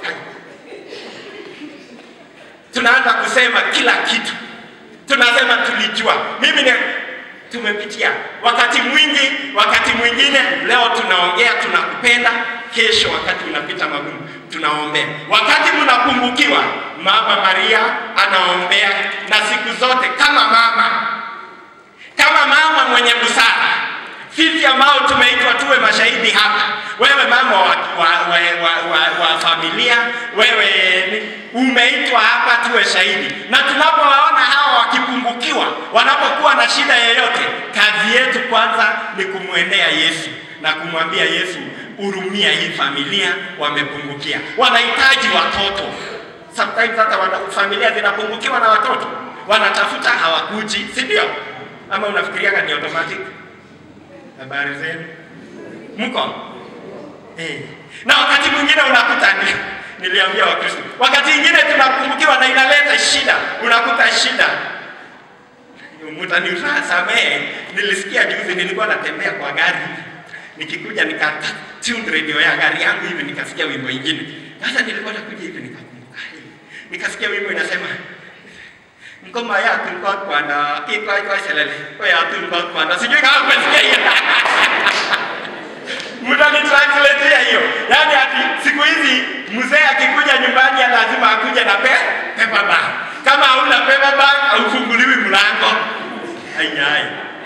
tunaanza kusema kila kitu, tunasema tulijua. Mimi ni tumepitia wakati mwingi, wakati mwingine leo tunaongea tunakupenda, kesho wakati unapita magumu tunaombea. Wakati mnapungukiwa, Mama Maria anaombea, na siku zote kama mama, kama mama mwenye busara, sisi ambao tumeitwa tuwe mashahidi hapa, wewe mama wa, wa, wa, wa, wa, wa familia, wewe umeitwa hapa tuwe shahidi, na tunapowaona hawa wakipungukiwa, wanapokuwa na shida yoyote, kazi yetu kwanza ni kumwendea Yesu na kumwambia Yesu, hurumia hii familia, wamepungukia, wanahitaji watoto. Sometimes hata wana, familia zinapungukiwa na watoto, wanatafuta hawakuji, si ndio? Ama unafikiriaga ni automatic? Habari zenu, mko eh? Na wakati mwingine unakuta ni, niliambia Wakristo, wakati mwingine tunapungukiwa na inaleta shida, unakuta shida mtanisamehe, nilisikia juzi, nilikuwa natembea kwa gari nikikuja nika tune radio ya gari yangu hivi, nikasikia wimbo ingine. Sasa nilikuwa nakuja hivi nikakumbuka, "Hey," nikasikia wimbo inasema ngoma ya tulikuwa kwanda kitwa kwa selele kwa ya tulikuwa kwanda, sijui kama umesikia hiyo mtani translate hiyo, yaani ati siku hizi mzee akikuja nyumbani ya lazima akuje na pe paper bag. Kama hauna paper bag haufunguliwi mlango. Ayai.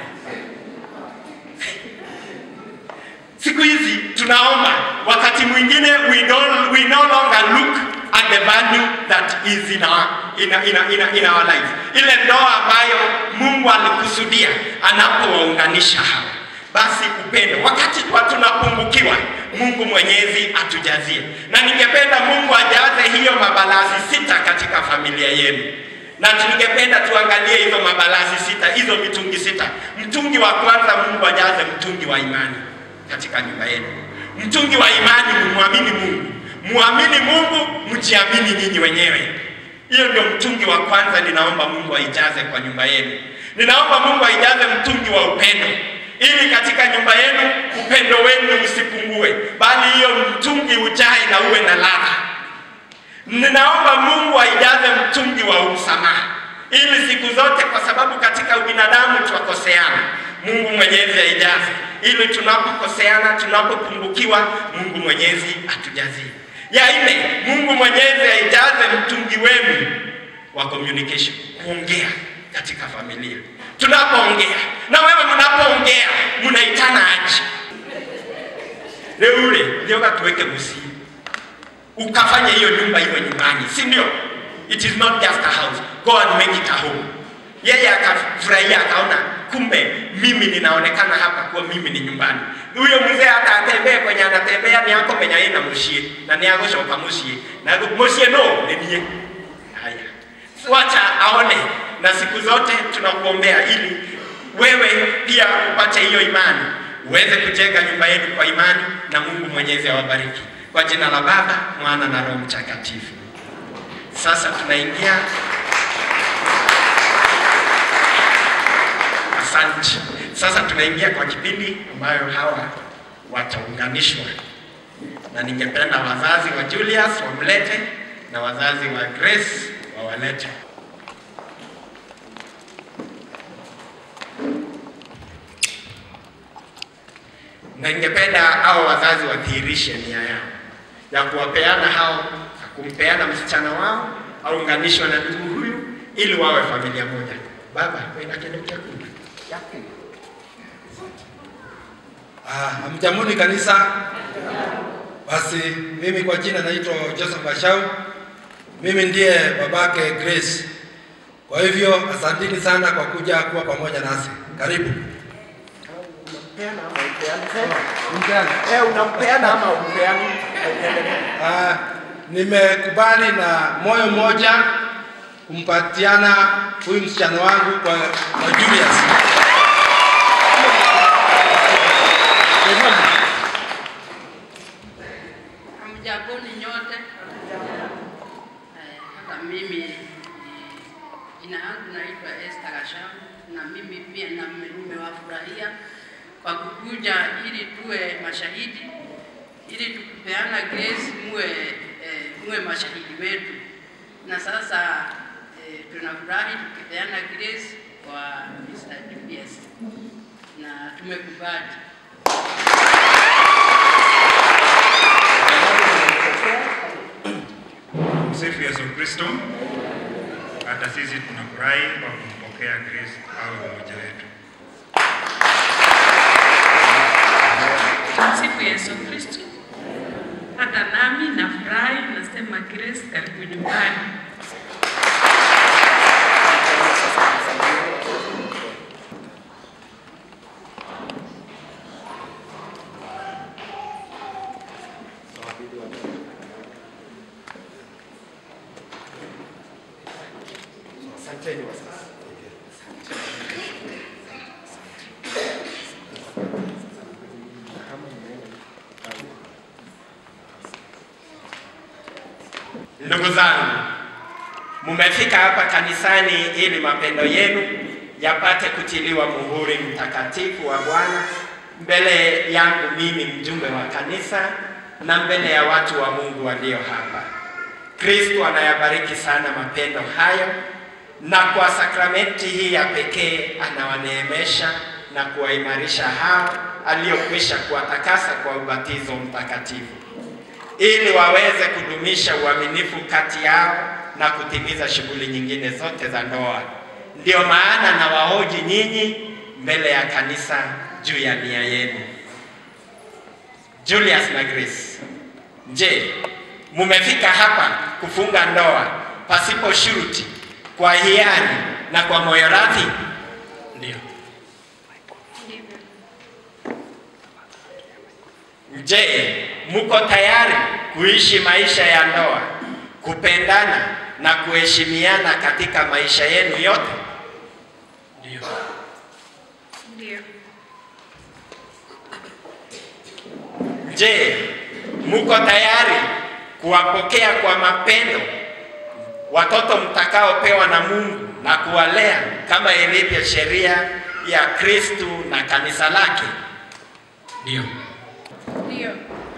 Siku hizi tunaomba, wakati mwingine we don't we no longer look at the value that is in our in, in, in, in our life. Ile ndoa ambayo Mungu alikusudia anapowaunganisha hawa basi upendo. Wakati kwa tunapungukiwa, Mungu Mwenyezi atujazie, na ningependa Mungu ajaze hiyo mabalazi sita katika familia yenu, na tungependa tuangalie hizo mabalazi sita, hizo mitungi sita. Mtungi wa kwanza, Mungu ajaze mtungi wa imani katika nyumba yenu. Mtungi wa imani, mumwamini Mungu, muamini Mungu, mjiamini nyinyi wenyewe. Hiyo ndio mtungi wa kwanza, ninaomba Mungu aijaze kwa nyumba yenu. Ninaomba Mungu aijaze mtungi wa upendo ili katika nyumba yenu upendo wenu usipungue, bali hiyo mtungi ujae na uwe na ladha. Ninaomba Mungu aijaze mtungi wa msamaha, ili siku zote, kwa sababu katika ubinadamu twakoseana, Mungu Mwenyezi aijaze, ili tunapokoseana, tunapopungukiwa, Mungu Mwenyezi atujazie. Ya nne, Mungu Mwenyezi aijaze mtungi wenu wa communication, kuongea katika familia tunapoongea na wewe mnapoongea mnaitana aje leo ule ndio tuweke musi ukafanya hiyo nyumba iwe nyumbani si ndio it is not just a house go and make it a home yeye akafurahia akaona kumbe mimi ninaonekana hapa kuwa mimi ni nyumbani huyo mzee hata atembee kwenye anatembea ni ako penye aina mushie na ni agoshoka mushie na mushie no ninie haya wacha aone na siku zote tunakuombea ili wewe pia upate hiyo imani uweze kujenga nyumba yenu kwa imani na Mungu Mwenyezi awabariki kwa jina la Baba, Mwana na Roho Mtakatifu. Sasa tunaingia Asante. Sasa tunaingia kwa kipindi ambayo hawa wataunganishwa, na ningependa wazazi wa Julius wamlete na wazazi wa Grace wawalete. na ningependa hao wazazi wadhihirishe nia yao ya kuwapeana hao kumpeana msichana wao aunganishwe na ndugu huyu ili wawe familia moja. Baba, wena kile chakula Ah, hamjamuni kanisa. Basi mimi kwa jina naitwa Joseph Bashau. Mimi ndiye babake Grace. Kwa hivyo asanteni sana kwa kuja kuwa pamoja nasi. Karibu. Unampeana ama upeani? Eh, unampeana ama upeani? Ah, nimekubali na moyo mmoja kumpatiana huyu msichana wangu kwa, kwa Julius. Hamjamboni nyote. Eh, Hata mimi eh, jina yangu naitwa Esther Gasham na mimi pia na- nimewafurahia kwa kukuja ili tuwe mashahidi, ili tukupeana grace muwe, eh, muwe mashahidi wetu. Na sasa eh, tunafurahi tukipeana grace kwa Mr. Julius na tumekubali. Msifu Yesu Kristo. Hata sisi tunafurahi kwa kumpokea Grace au mmoja wetu. Tumsifu Yesu Kristo. Hata nami nafurahi, nasema Grace, karibu nyumbani. Ndugu zangu, mumefika hapa kanisani ili mapendo yenu yapate kutiliwa muhuri mtakatifu wa Bwana mbele yangu mimi mjumbe wa kanisa na mbele ya watu wa Mungu walio hapa. Kristo anayabariki sana mapendo hayo, na kwa sakramenti hii ya pekee anawaneemesha na kuwaimarisha hao aliyokwisha kuwatakasa kwa ubatizo mtakatifu, ili waweze kudumisha uaminifu kati yao na kutimiza shughuli nyingine zote za ndoa. Ndiyo maana na wahoji nyinyi mbele ya kanisa juu ya nia yenu. Julius na Grace, je, mumefika hapa kufunga ndoa pasipo shuruti, kwa hiari na kwa moyo radhi? Ndio. Je, muko tayari kuishi maisha ya ndoa, kupendana na kuheshimiana katika maisha yenu yote? Ndio. Ndio. Je, muko tayari kuwapokea kwa mapendo watoto mtakaopewa na Mungu na kuwalea kama ilivyo sheria ya Kristu na kanisa lake? Ndio. Ndio.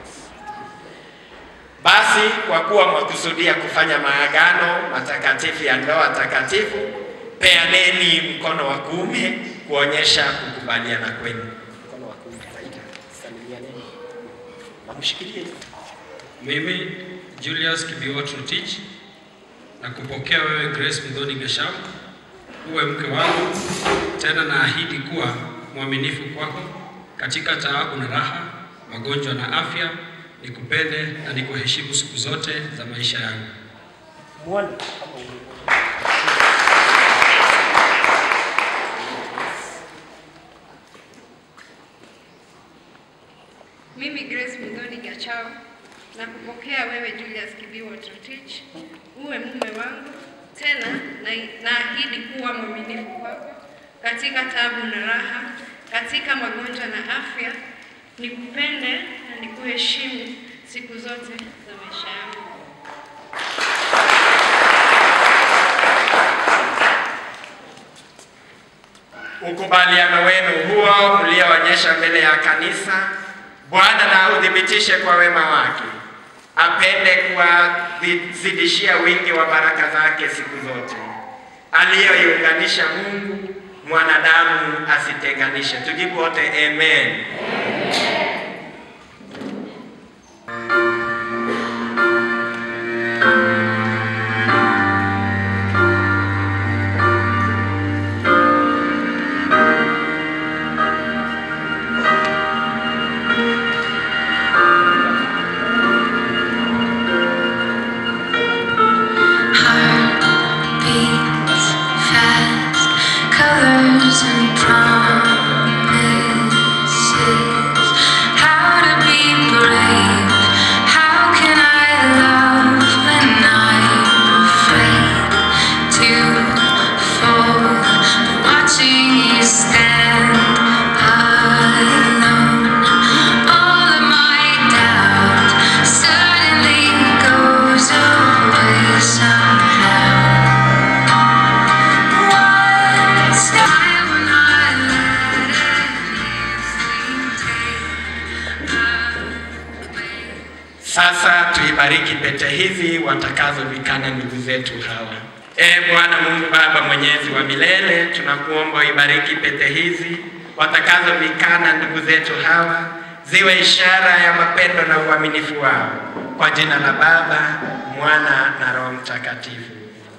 Basi kwa kuwa mwakusudia kufanya maagano matakatifu ya ndoa takatifu, peaneni mkono wa kuume kuonyesha kukubaliana kwenu. Mkono wa kuume, Raila, salimianeni. Namshikilie. Mimi Julius Kibiwot Rotich na kupokea wewe Grace Mdhoni Gesham uwe mke wangu, tena naahidi kuwa mwaminifu kwako katika taabu na raha, magonjwa na afya, nikupende na nikuheshimu siku zote za maisha yangu. Mwone Mimi Grace Mdhoni Gachao na kupokea wewe Julius Kibiwa Trotich uwe mume wangu, tena na- naahidi kuwa mwaminifu kwako katika tabu na raha, katika magonjwa na afya, nikupende na nikuheshimu siku zote za maisha yangu. ukubaliano wenu huo mlioonyesha mbele ya kanisa, Bwana na udhibitishe kwa wema wake, apende kuwazidishia wingi wa baraka zake siku zote, aliyoiunganisha Mungu mwanadamu asitenganishe. Tujibu wote amen. beats fast, colors and promises. How to be brave? How can I love when I'm afraid to fall? Watching you stand alone, all of my doubt suddenly goes away somehow. Once I will not let anything take Sasa tuibariki pete hizi watakazovikana ndugu zetu hawa. E Bwana Mungu Baba mwenyezi wa milele, tunakuomba uibariki pete hizi watakazovikana ndugu zetu hawa, ziwe ishara ya mapendo na uaminifu wao, kwa jina la Baba, Mwana na Roho Mtakatifu.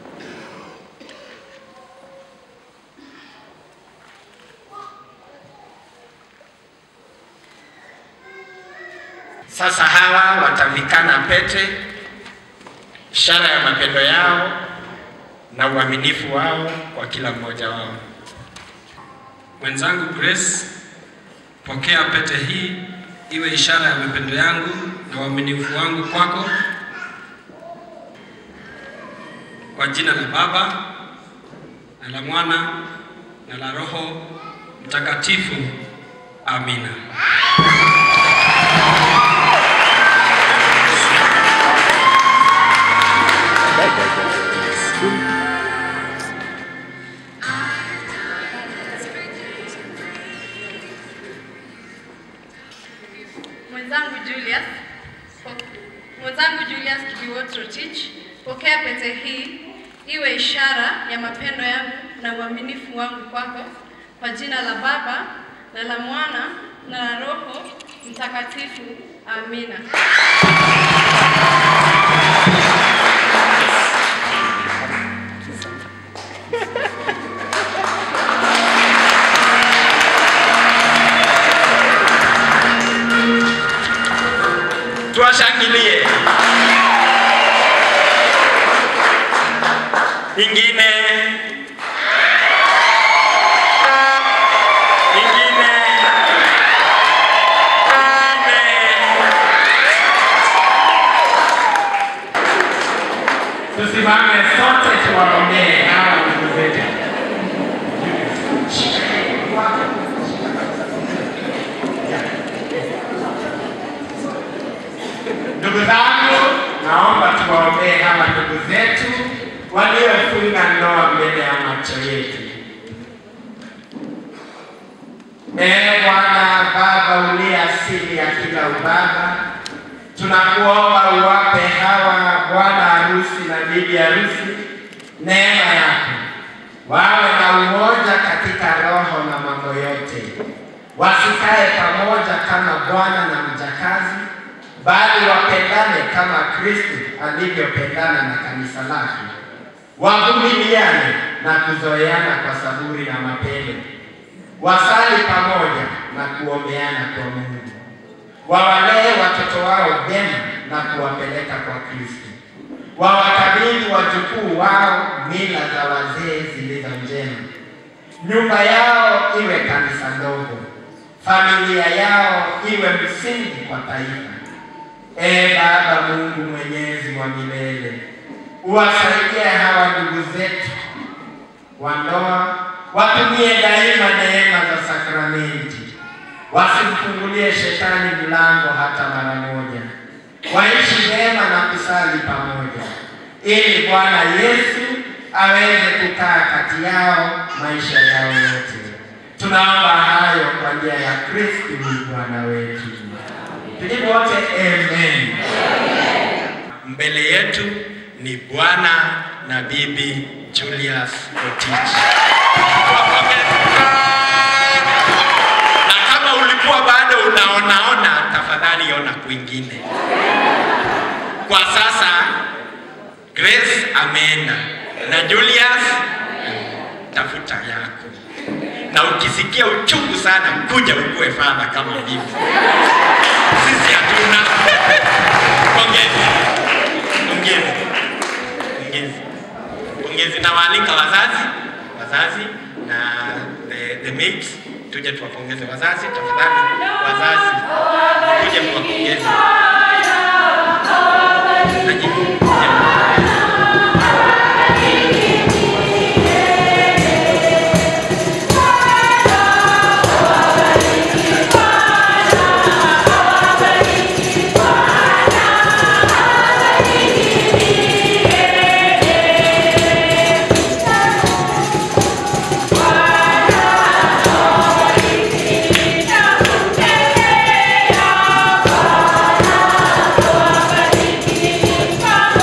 Sasa hawa watavikana pete, ishara ya mapendo yao na uaminifu wao kwa kila mmoja wao. Mwenzangu Grace, pokea pete hii iwe ishara ya mapendo yangu na uaminifu wangu kwako, kwa jina la Baba na la Mwana na la Roho Mtakatifu. Amina. mwenzangu Julius, po- mwenzangu Julius Kibiwot Rotich, pokea pete hii iwe ishara ya mapendo yangu na uaminifu wangu kwako, kwa jina la Baba na la Mwana na la Roho Mtakatifu. Amina. tuwashangilie. Ingine, ingine, ingine. Tusimame sote tuwaombee hawa ndugu zetu. Ndugu zangu, naomba tuwaombee hawa ndugu zetu waliofunga ndoa mbele ya macho yetu. Ee Bwana Baba uliye asili ya kila ubaba, tunakuomba uwape hawa bwana harusi na bibi harusi neema yako, wawe na umoja katika roho na mambo yote, wasikae pamoja kama bwana na mjakazi, bali wapendane kama Kristo alivyopendana na kanisa lake, wavumiliane na kuzoeana kwa saburi na mapendo, wasali pamoja na kuombeana kwa Mungu, wawalee watoto wao vyema na kuwapeleka kwa Kristo, wawakabidhi wajukuu wao mila za wazee zilizo njema, nyumba yao iwe kanisa ndogo, familia yao iwe msingi kwa taifa. Ee Baba Mungu mwenyezi wa milele, uwasaidie hawa ndugu zetu wa ndoa, watumie daima neema za sakramenti, wasimfungulie shetani mlango hata mara moja, waishi vyema na kusali pamoja, ili Bwana Yesu aweze kukaa kati yao maisha yao yote. Tunaomba hayo kwa njia ya Kristo Bwana wetu. Tujibu wote amen. Mbele yetu ni bwana na bibi Julius Rotich. Na kama ulikuwa bado unaonaona, tafadhali ona kwingine. Kwa sasa Grace ameenda na Julius, tafuta yako, na ukisikia uchungu sana, kuja ukue fadha kama mimi. Sisi hatuna. Pongezi, pongezi, pongezi, pongezi. Nawaalika wazazi, wazazi na the, the maids, tuje tuwapongeze wazazi. Tafadhali wazazi, tuje tuwapongeze. Naji, Bwana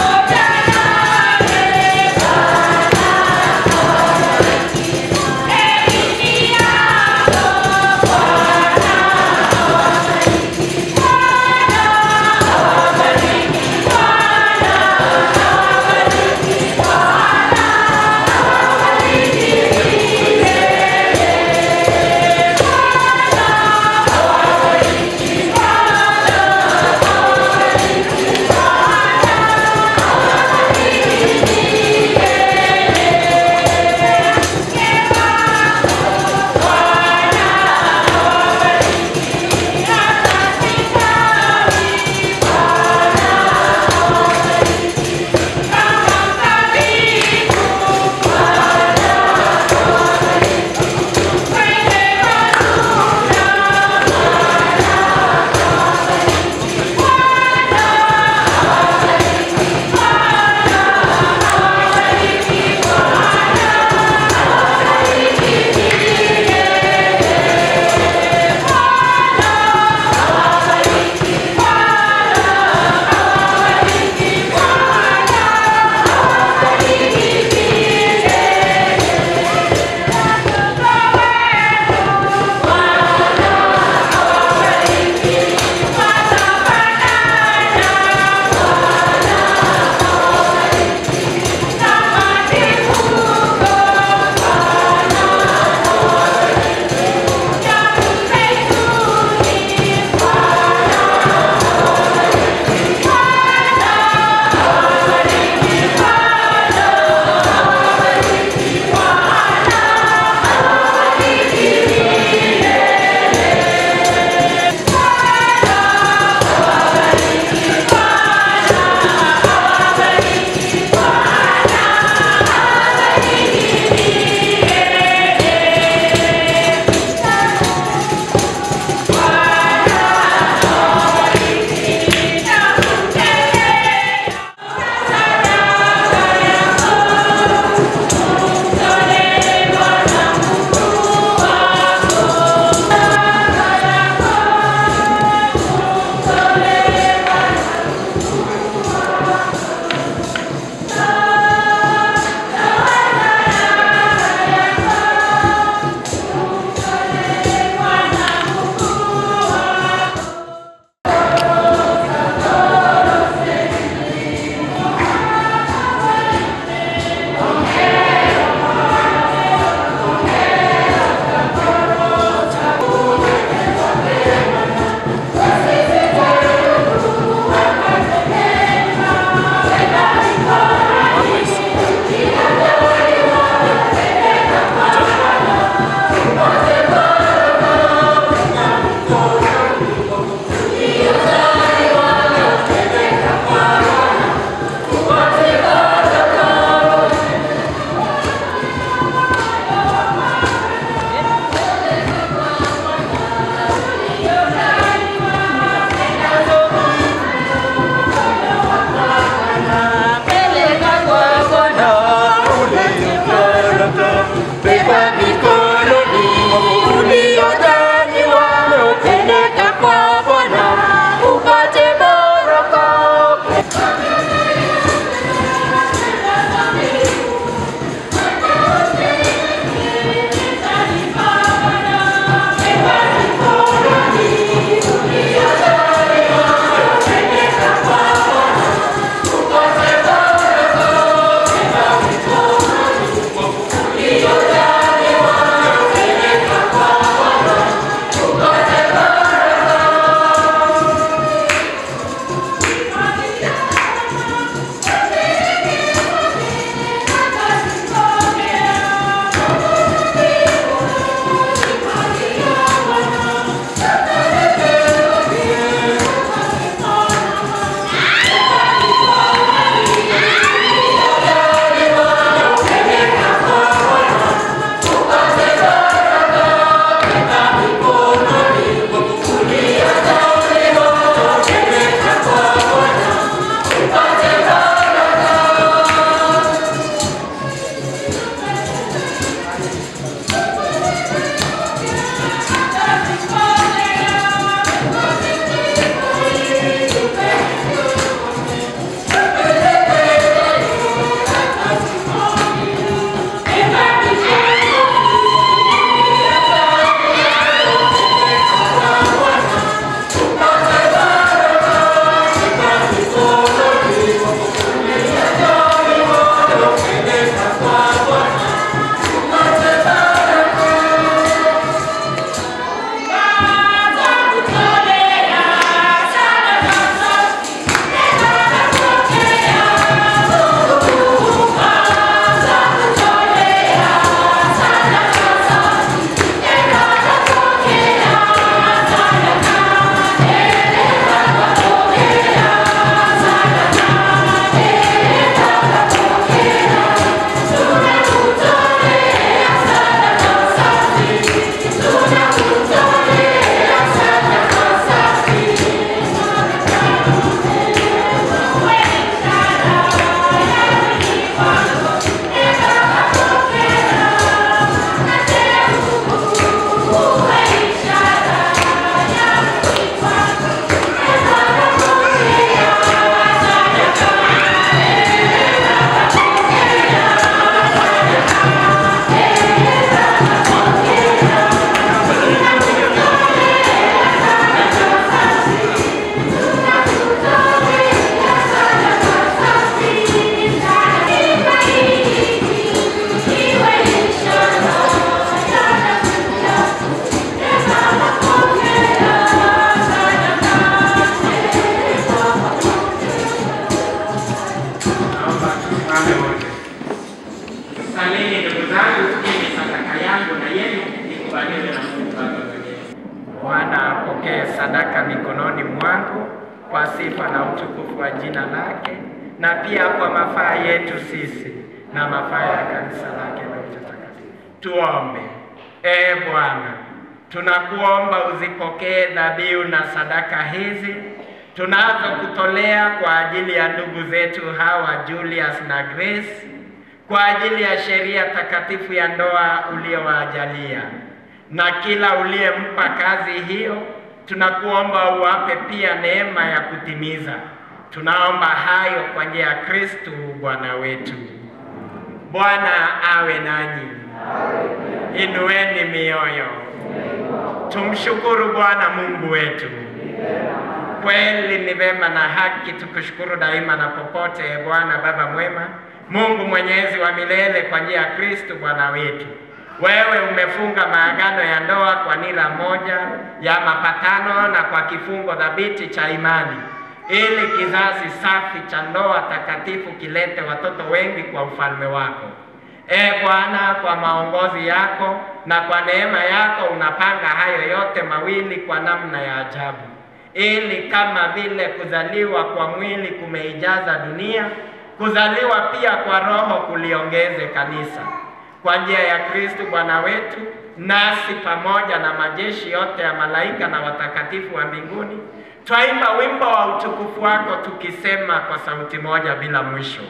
Bwana apokee sadaka mikononi mwangu kwa sifa na utukufu wa jina lake, na pia kwa mafaa yetu sisi na mafaa ya kanisa lake na utakatifu. Tuombe. Ee Bwana, tunakuomba uzipokee dhabihu na sadaka hizi tunazokutolea kwa ajili ya ndugu zetu hawa Julius na Grace, kwa ajili ya sheria takatifu ya ndoa uliowajalia, na kila uliyempa kazi hiyo, tunakuomba uwape pia neema ya kutimiza. Tunaomba hayo kwa njia ya Kristu Bwana wetu. Bwana awe nanyi, inueni mioyo, tumshukuru Bwana Mungu wetu. Kweli ni vema na haki tukushukuru daima na popote, e Bwana Baba mwema, Mungu mwenyezi wa milele, kwa njia ya Kristo Bwana wetu. Wewe umefunga maagano ya ndoa kwa nira moja ya mapatano na kwa kifungo thabiti cha imani, ili kizazi safi cha ndoa takatifu kilete watoto wengi kwa ufalme wako. E Bwana, kwa maongozi yako na kwa neema yako unapanga hayo yote mawili kwa namna ya ajabu ili kama vile kuzaliwa kwa mwili kumeijaza dunia, kuzaliwa pia kwa roho kuliongeze kanisa. Kwa njia ya Kristo Bwana wetu, nasi pamoja na majeshi yote ya malaika na watakatifu wa mbinguni twaimba wimbo wa utukufu wako tukisema kwa sauti moja bila mwisho.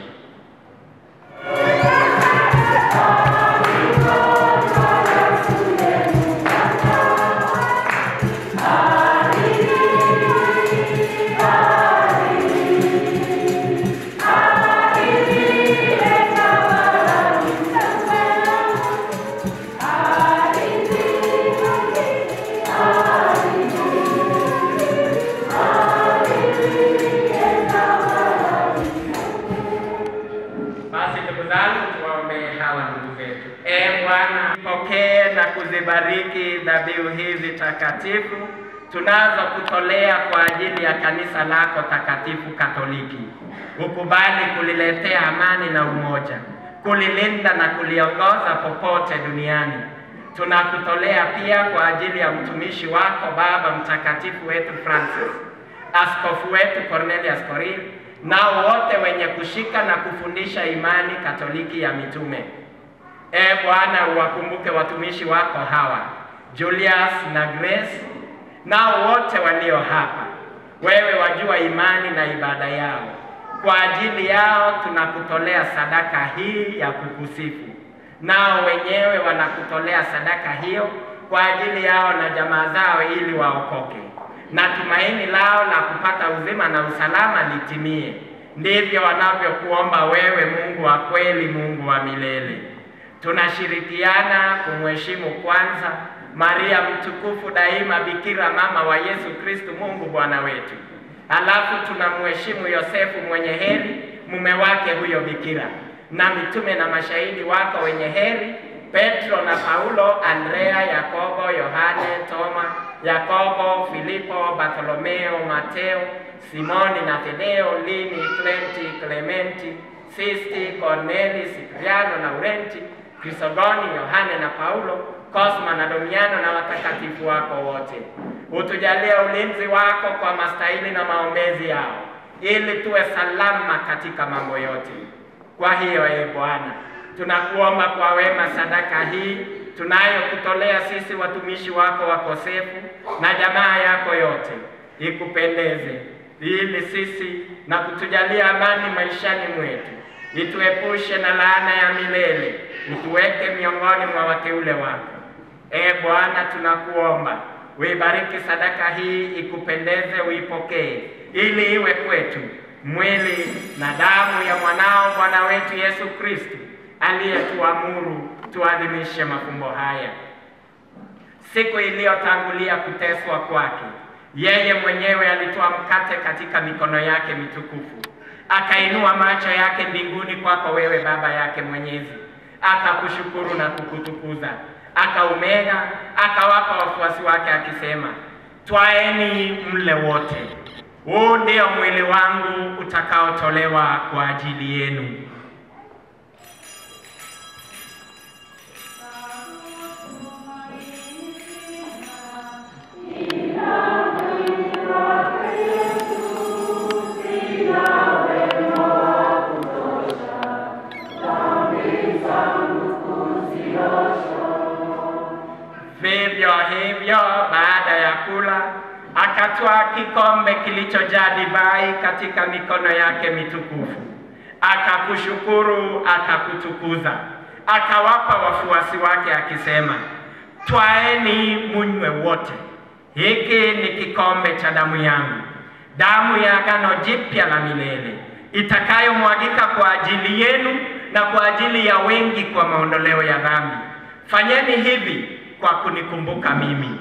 Basi ndugu zangu, tuwaombee hawa ndugu zetu. E Bwana, pokee na kuzibariki dhabihu hizi takatifu tunazokutolea kwa ajili ya kanisa lako takatifu Katoliki. Ukubali kuliletea amani na umoja, kulilinda na kuliongoza popote duniani. Tunakutolea pia kwa ajili ya mtumishi wako Baba Mtakatifu wetu Francis, askofu wetu Cornelius Korir, nao wote wenye kushika na kufundisha imani Katoliki ya mitume. E Bwana, uwakumbuke watumishi wako hawa Julius na Grace, nao wote walio hapa. Wewe wajua imani na ibada yao. Kwa ajili yao tunakutolea sadaka hii ya kukusifu, nao wenyewe wanakutolea sadaka hiyo kwa ajili yao na jamaa zao, ili waokoke na tumaini lao la kupata uzima na usalama litimie. Ndivyo wanavyokuomba wewe, Mungu wa kweli, Mungu wa milele. Tunashirikiana kumheshimu kwanza Maria mtukufu daima, Bikira mama wa Yesu Kristu, Mungu Bwana wetu. Halafu tunamheshimu Yosefu mwenye heri, mume wake huyo Bikira, na mitume na mashahidi wako wenye heri, Petro na Paulo, Andrea, Yakobo, Yohane, Toma, Yakobo, Filipo, Bartolomeo, Mateo, Simoni na Tadeo, Lini, Clenti, Clementi, Sisti, Corneli, Sipriano, Laurenti, Krisogoni, Yohane na Paulo, Cosma na Domiano na watakatifu wako wote. Utujalie ulinzi wako kwa mastahili na maombezi yao, ili tuwe salama katika mambo yote. Kwa hiyo, ee Bwana, tunakuomba kwa wema sadaka hii tunayokutolea sisi watumishi wako wakosefu na jamaa yako yote ikupendeze, ili sisi na kutujalia amani maishani mwetu, ituepushe na laana ya milele, utuweke miongoni mwa wateule wako. Ee Bwana, tunakuomba uibariki sadaka hii, ikupendeze, uipokee, ili iwe kwetu mwili na damu ya mwanao Bwana wetu Yesu Kristo aliyetuamuru tuadhimishe mafumbo haya. Siku iliyotangulia kuteswa kwake, yeye mwenyewe alitoa mkate katika mikono yake mitukufu, akainua macho yake mbinguni kwako wewe Baba yake Mwenyezi, akakushukuru na kukutukuza, akaumega, akawapa wafuasi wake akisema, twaeni mle wote, huu ndio mwili wangu utakaotolewa kwa ajili yenu. Thank you. hivyo, baada ya kula, akatwaa kikombe kilichojaa divai katika mikono yake mitukufu, akakushukuru, akakutukuza, akawapa wafuasi wake akisema, twaeni munywe wote, hiki ni kikombe cha damu yangu, damu ya agano jipya la milele itakayomwagika kwa ajili yenu na kwa ajili ya wengi kwa maondoleo ya dhambi. Fanyeni hivi kwa kunikumbuka mimi.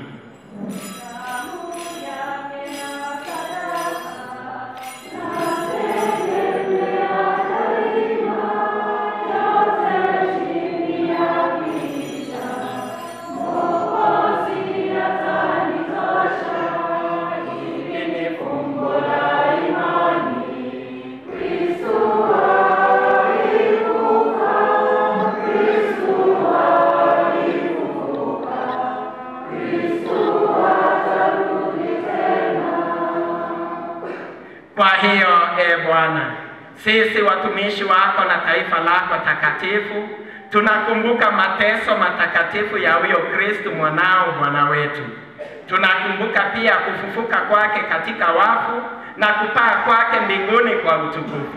Kwa hiyo e Bwana, sisi watumishi wako na taifa lako takatifu tunakumbuka mateso matakatifu ya huyo Kristu mwanao Bwana wetu. Tunakumbuka pia kufufuka kwake katika wafu na kupaa kwake mbinguni kwa utukufu.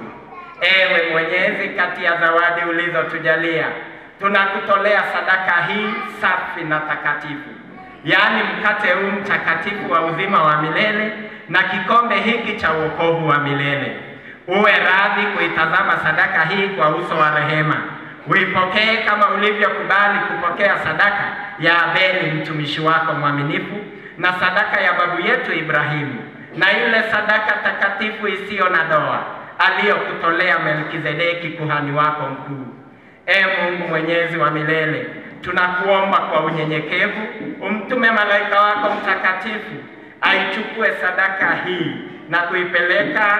Ewe Mwenyezi, kati ya zawadi ulizotujalia, tunakutolea sadaka hii safi na takatifu, yaani mkate huu mtakatifu wa uzima wa milele na kikombe hiki cha wokovu wa milele. Uwe radhi kuitazama sadaka hii kwa uso wa rehema, uipokee kama ulivyokubali kupokea sadaka ya Abeli mtumishi wako mwaminifu na sadaka ya babu yetu Ibrahimu na ile sadaka takatifu isiyo na doa aliyokutolea Melkizedeki kuhani wako mkuu. E Mungu mwenyezi wa milele, tunakuomba kwa unyenyekevu umtume malaika wako mtakatifu aichukue sadaka hii na kuipeleka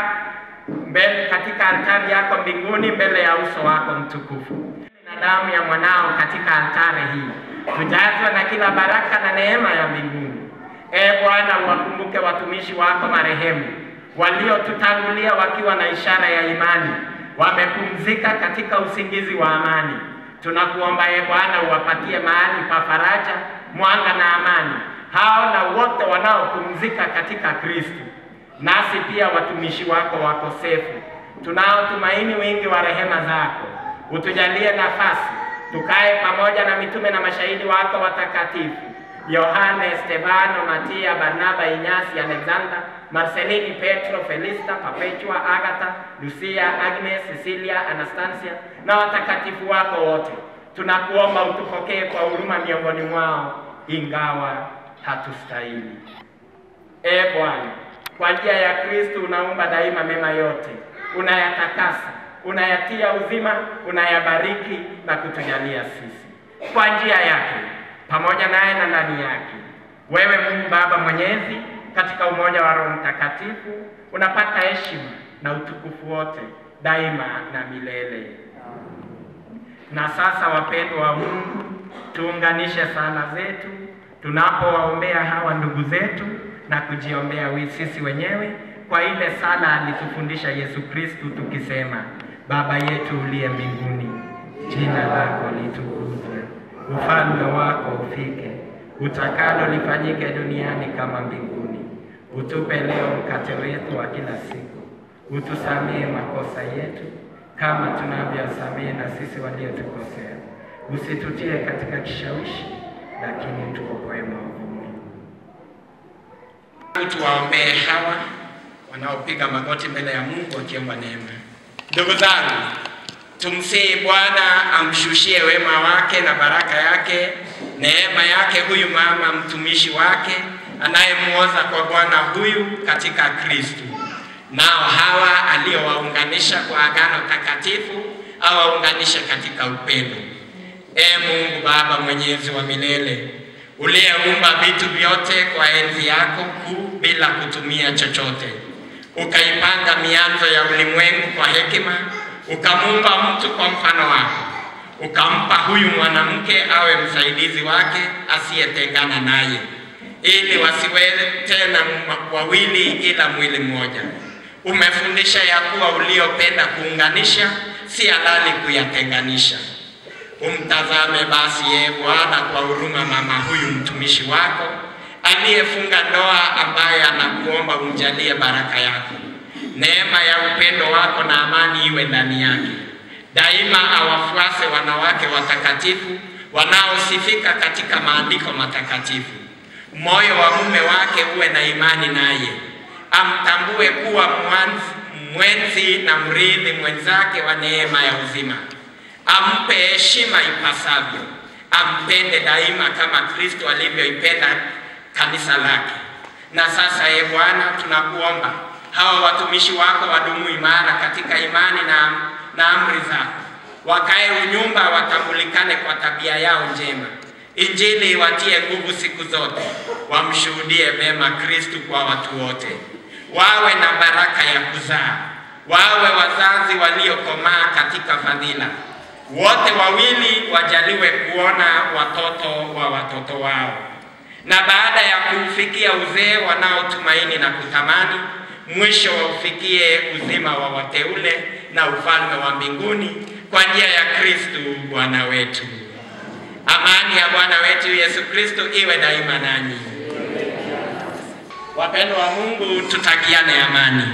mbele katika altari yako mbinguni mbele ya uso wako mtukufu na damu ya mwanao katika altari hii tujazwe na kila baraka na neema ya mbinguni. E Bwana, uwakumbuke watumishi wako marehemu waliotutangulia wakiwa na ishara ya imani, wamepumzika katika usingizi wa amani. Tunakuomba e Bwana, uwapatie mahali pa faraja, mwanga na amani hao na wote wanaopumzika katika Kristo. Nasi pia watumishi wako wakosefu tunaotumaini wingi wa rehema zako, utujalie nafasi tukae pamoja na mitume na mashahidi wako watakatifu Yohane, Stefano, Matia, Barnaba, Inyasi, Alexander, Marcelini, Petro, Felista, Perpetua, Agatha, Lucia, Agnes, Cecilia, Anastasia na watakatifu wako wote. Tunakuomba utupokee kwa huruma miongoni mwao, ingawa hatustahili. E Bwana, kwa njia ya Kristo unaumba daima mema yote, unayatakasa, unayatia uzima, unayabariki na kutujalia sisi kwa njia yake pamoja naye na ndani yake. Wewe Mungu Baba Mwenyezi, katika umoja wa Roho Mtakatifu, unapata heshima na utukufu wote daima na milele. Na sasa, wapendwa wa Mungu, tuunganishe sala zetu tunapowaombea hawa ndugu zetu na kujiombea wi- sisi wenyewe kwa ile sala alitufundisha Yesu Kristu tukisema: Baba yetu uliye mbinguni, jina lako litukuzwe, ufalme wako ufike, utakalo lifanyike duniani kama mbinguni. Utupe leo mkate wetu wa kila siku, utusamehe makosa yetu kama tunavyosamehe na sisi waliotukosea, usitutie katika kishawishi, lakini tuokoe maovuni. Tuwaombee hawa wanaopiga magoti mbele ya Mungu wakiomba neema. Ndugu zangu, tumsihi Bwana amshushie wema wake na baraka yake, neema yake huyu mama mtumishi wake anayemuoza kwa Bwana huyu katika Kristo. Nao hawa aliowaunganisha kwa agano takatifu awaunganishe katika upendo. E Mungu Baba mwenyezi wa milele, uliyeumba vitu vyote kwa enzi yako kuu bila kutumia chochote, ukaipanga mianzo ya ulimwengu kwa hekima, ukamuumba mtu kwa mfano wako, ukampa huyu mwanamke awe msaidizi wake asiyetengana naye, ili wasiwe tena m- wawili ila mwili mmoja. Umefundisha ya kuwa uliopenda kuunganisha si halali kuyatenganisha. Umtazame basi ye Bwana kwa huruma mama huyu mtumishi wako aliyefunga ndoa, ambaye anakuomba umjalie baraka yako, neema ya upendo wako na amani iwe ndani yake daima, awafuase wanawake watakatifu wanaosifika katika maandiko matakatifu. Moyo wa mume wake uwe na imani naye, amtambue kuwa mwanzi, mwenzi na mrithi mwenzake wa neema ya uzima ampe heshima ipasavyo, ampende daima kama Kristo alivyoipenda kanisa lake. Na sasa, e Bwana, tunakuomba hawa watumishi wako wadumu imara katika imani na, na amri zako, wakae unyumba, watambulikane kwa tabia yao njema. Injili iwatie nguvu siku zote, wamshuhudie vema Kristu kwa watu wote, wawe na baraka ya kuzaa, wawe wazazi waliokomaa katika fadhila wote wawili wajaliwe kuona watoto wa watoto wao, na baada ya kuufikia uzee wanaotumaini na kutamani, mwisho waufikie uzima wa wateule na ufalme wa mbinguni kwa njia ya Kristu Bwana wetu. Amani ya Bwana wetu Yesu Kristo iwe daima nanyi. Wapendwa wa Mungu, tutakiane amani.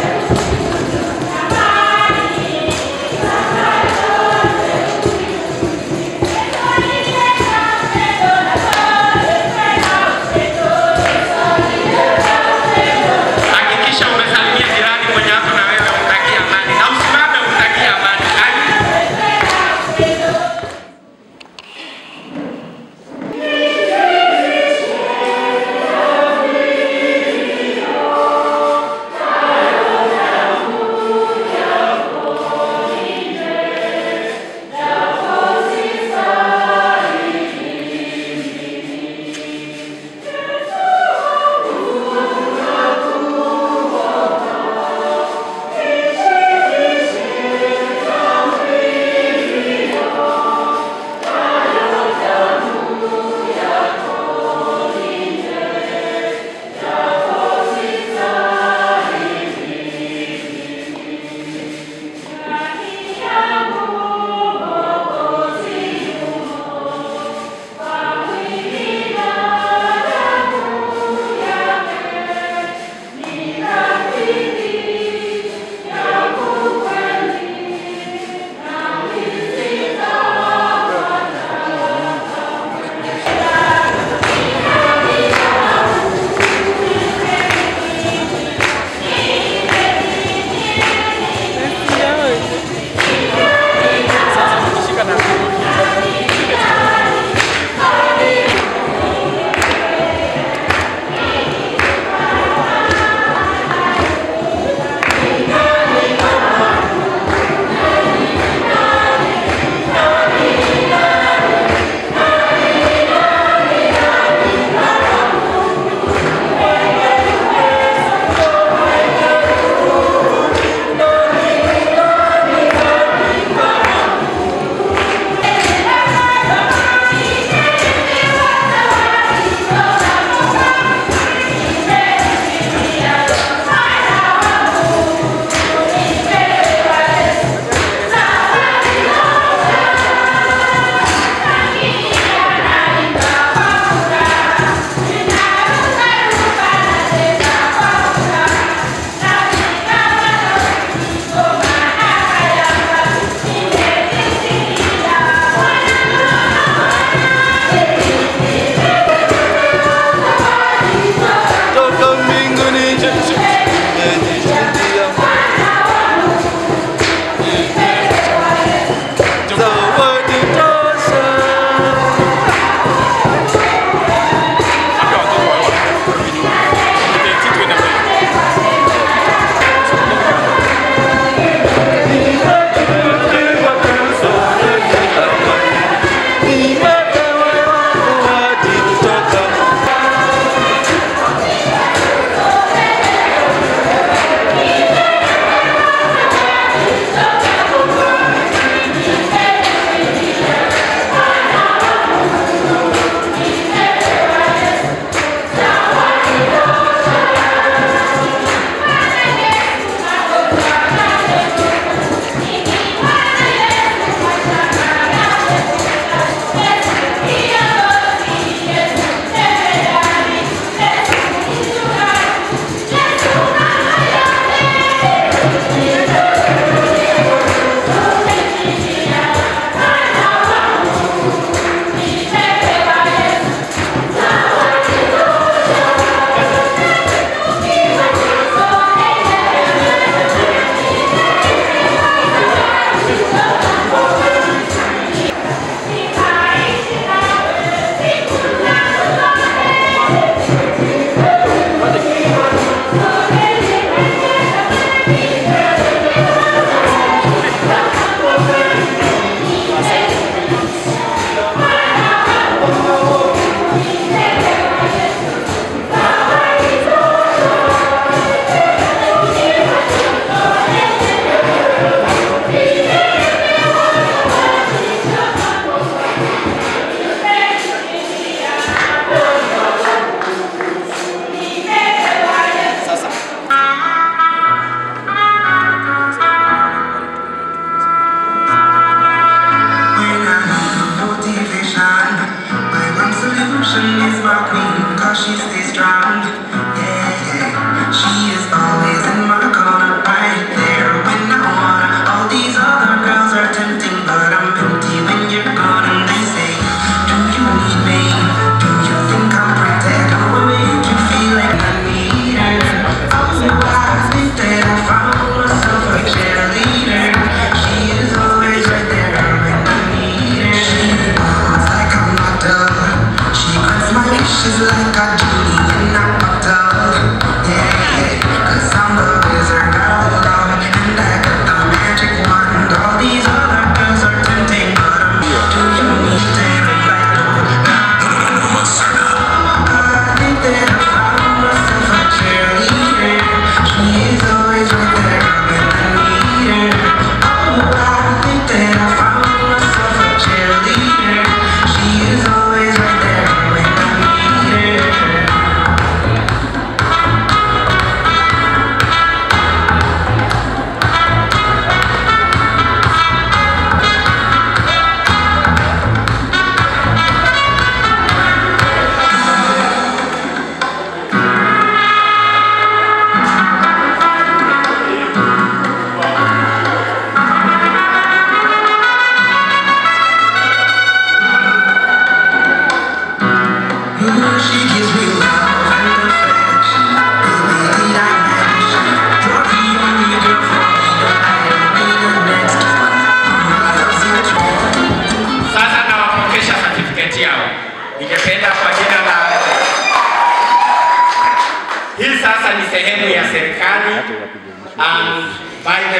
Amani.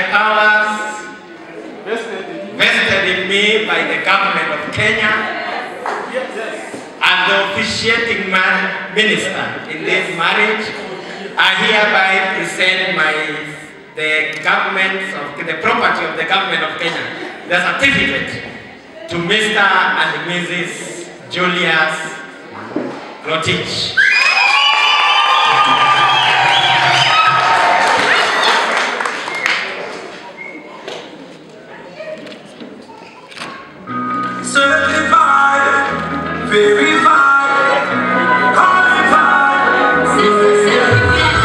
powers vested in me by the government of Kenya and the officiating man, minister in this marriage, I hereby present my the government of the property of the government of Kenya, the certificate to Mr. and Mrs. Julius Rotich. Certified, verified, qualified.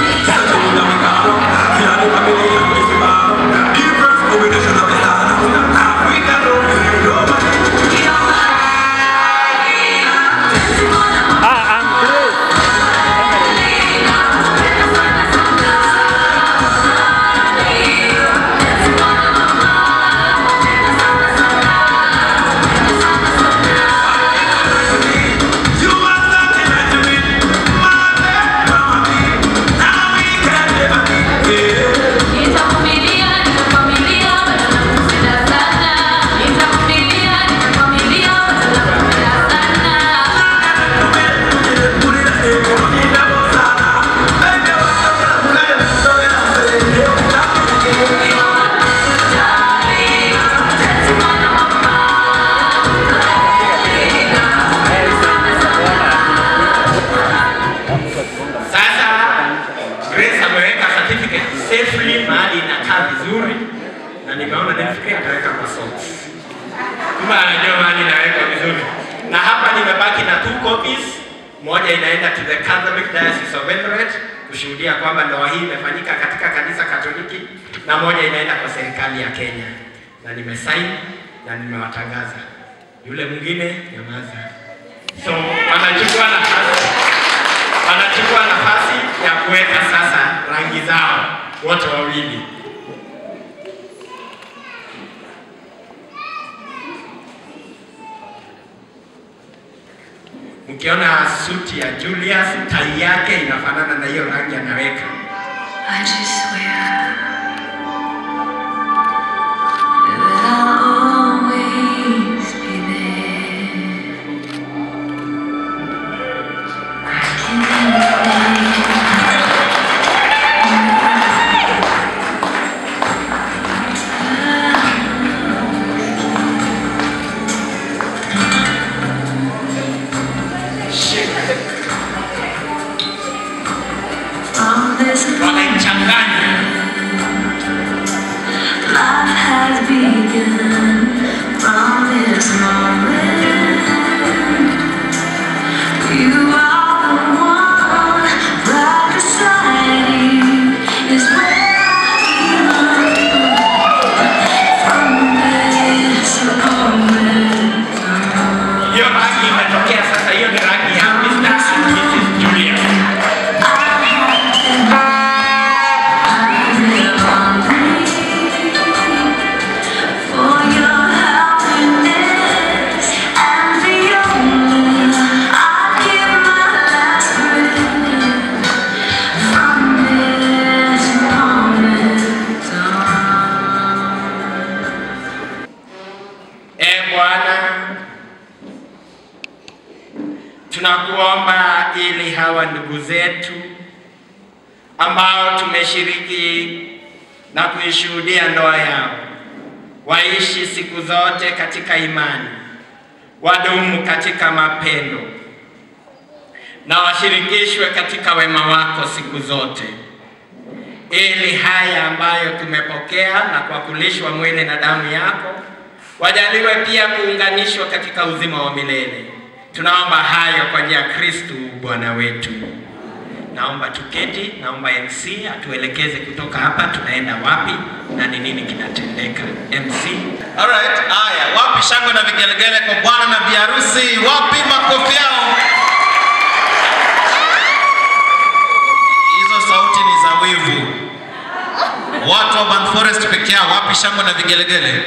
Sasa Grace ameweka certificate safely mahali inakaa vizuri, na nimeona nifikiria ataweka kwa socks. Kumbe anajua mahali inaweka vizuri, na hapa nimebaki na two copies. Moja inaenda to the Catholic Diocese of Eldoret kushuhudia kwamba ndoa hii imefanyika katika kanisa Katoliki, na moja inaenda kwa serikali ya Kenya, na nimesign na nimewatangaza. Yule mwingine nyamaza. So wanachukua nafasi wanachukua nafasi ya kuweka sasa rangi zao wote wawili. Mkiona suti ya Julius, tai yake inafanana na hiyo rangi anaweka. I just swear that I'll always be there. I From this Wanaichanganya. Life has begun from this moment. You are the one right beside you is where I belong. From this moment Hiyo rangi imetokea sasa, hiyo ni rangi ya Mr. and Mrs. Julius. for your happiness and beyond. I give my last breath from this moment on. E Bwana, tunakuomba ili hawa ndugu zetu ambao tumeshiriki na kuishuhudia ndoa yao waishi siku zote katika imani, wadumu katika mapendo na washirikishwe katika wema wako siku zote, ili haya ambayo tumepokea na kwa kulishwa mwili na damu yako wajaliwe pia kuunganishwa katika uzima wa milele. Tunaomba hayo kwa njia ya Kristu Bwana wetu. Naomba tuketi, naomba MC atuelekeze kutoka hapa tunaenda wapi na ni nini kinatendeka. MC. Alright, haya, wapi shangwe na vigelegele kwa bwana na biharusi? Wapi makofi yao? Hizo sauti ni za wivu. Watu wa Ban Forest peke yao, wapi shangwe na vigelegele?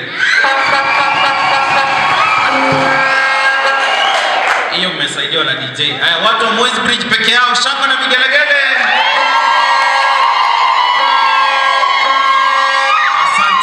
Hiyo mmesaidiwa na DJ. Haya, watu wa Moi's Bridge peke yao, shangwe na vigelegele. Asante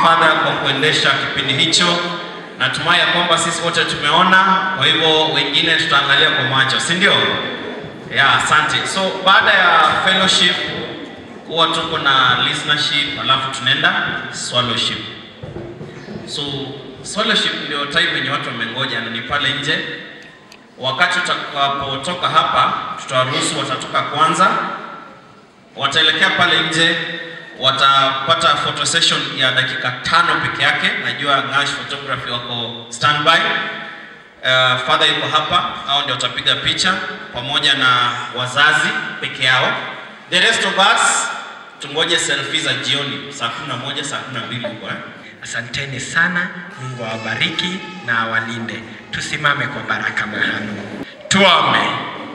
Father kwa kuendesha kipindi hicho. Natumai ya kwamba sisi wote tumeona, kwa hivyo wengine tutaangalia kwa macho, si ndio? Yeah, asante. So baada ya fellowship huwa tuko na listenership, alafu tunaenda swallowship. So swallowship ndio time yenye watu wamengoja na ni pale nje. Wakati tutakapotoka hapa, tutawaruhusu watatoka kwanza, wataelekea pale nje, watapata photo session ya dakika tano peke yake. Najua Ngash Photography wako standby. Uh, father yuko hapa, hao ndio watapiga picha pamoja na wazazi peke yao. The rest of us tungoje selfie za jioni saa 11 saa 12 huko eh. Asanteni sana, Mungu awabariki na awalinde. Tusimame kwa baraka mahali. Tuombe.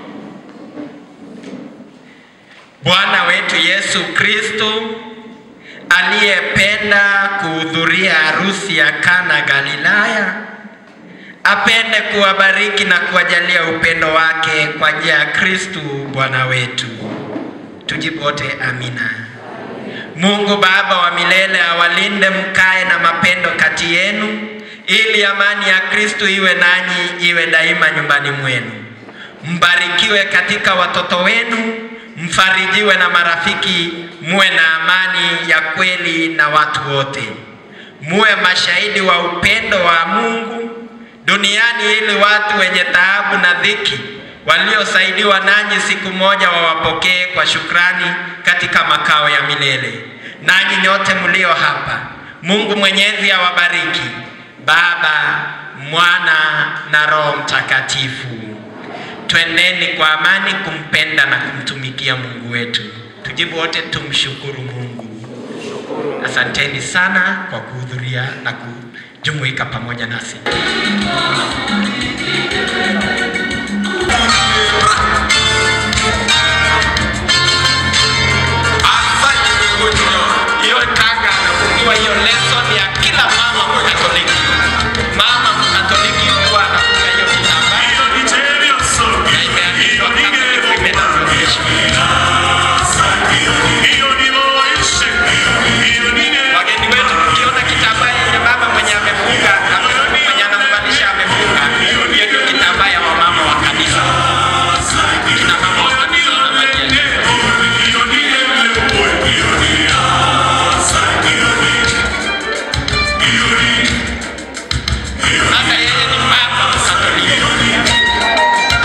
Bwana wetu Yesu Kristo aliyependa kuhudhuria harusi ya Kana Galilaya, apende kuwabariki na kuwajalia upendo wake kwa njia ya Kristo Bwana wetu. Tujibu wote amina. Mungu Baba wa milele awalinde mkae na mapendo kati yenu, ili amani ya Kristo iwe nanyi, iwe daima nyumbani mwenu. Mbarikiwe katika watoto wenu, mfarijiwe na marafiki, muwe na amani ya kweli na watu wote. Muwe mashahidi wa upendo wa Mungu duniani, ili watu wenye taabu na dhiki waliosaidiwa nanyi siku moja wawapokee kwa shukrani katika makao ya milele. Nanyi nyote mlio hapa, Mungu Mwenyezi awabariki, Baba, Mwana na Roho Mtakatifu. Twendeni kwa amani kumpenda na kumtumikia Mungu wetu. Tujibu wote, tumshukuru Mungu. Asanteni sana kwa kuhudhuria na kujumuika pamoja nasi. Asante Mungu hiyo tanga anafungiwa hiyo lesson ya kila mama Mkatoliki. Mama Mkatoliki huwa anafunga hiyo kitambaa na imeandikwa Catholic Women Association. Wageni wetu mkiona kitambaa yenye mama mwenye amefunga ama mwenye anamvalisha amefunga, hiyo ndio kitambaa ya wamama wa kanisa. Kina mama wa kanisa wanavalia Sasa yeye ni mama Mkatoliki.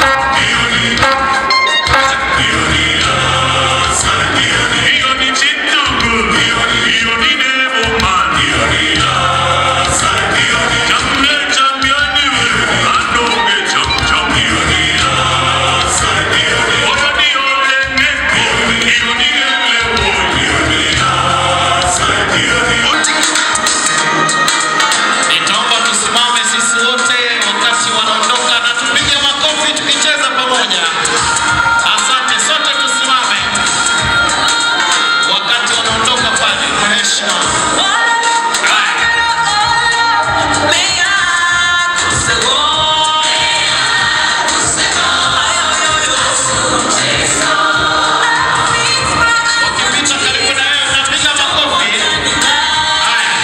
Nitaomba tusimame sisi wote wakati wanaondoka na tupige makofi tukicheza pamoja. Asante, sote tusimame wakati wanaondoka pale kwa heshima. Wakipita karibu na wewe unapiga makofi. Haya.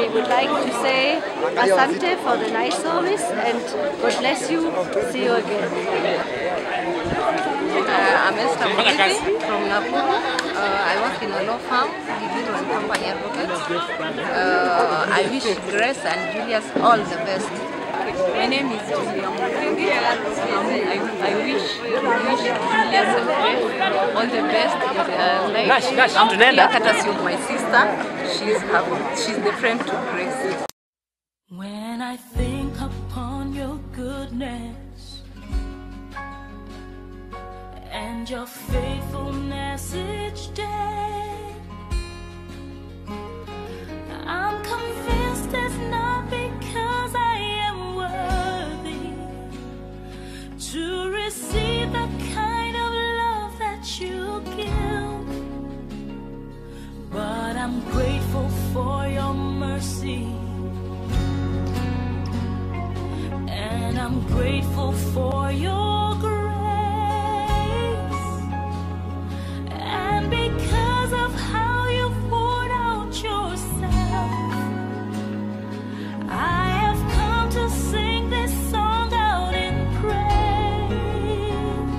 I would like to say Asante for the nice service and God bless you. See you again. Uh, I'm Esther Mugithi from Nakuru. Uh, I work in a law firm, Gigiro and Company Advocates. Uh, I wish Grace and Julius all the best. My name is Julia Mukingi. Um, I, I wish, wish Julius and Grace all the best in their life. Nash, Nash, I'm tunaenda. here courtesy of my sister. She's, her, she's the friend to Grace. When I think upon your goodness and your faithfulness each day, I'm convinced it's not because I am worthy to receive the kind of love that you give, but I'm grateful for your mercy. And I'm grateful for your grace. And because of how you poured out yourself, I have come to sing this song out in praise.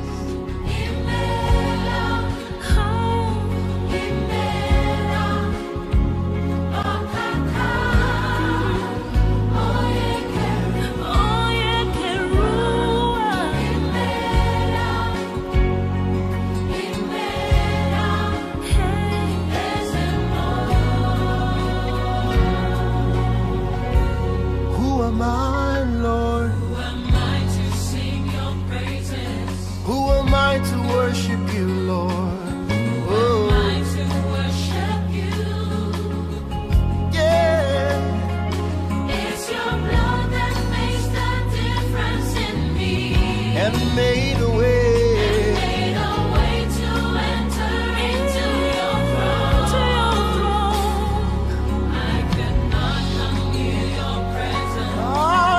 Who am I, Lord? Who am I to sing your praises? Who am I to worship you, Lord? Who am I to worship you? Yeah. It's your blood that makes the difference in me. And made a way. Made a way to enter into your throne. I could not come near your presence.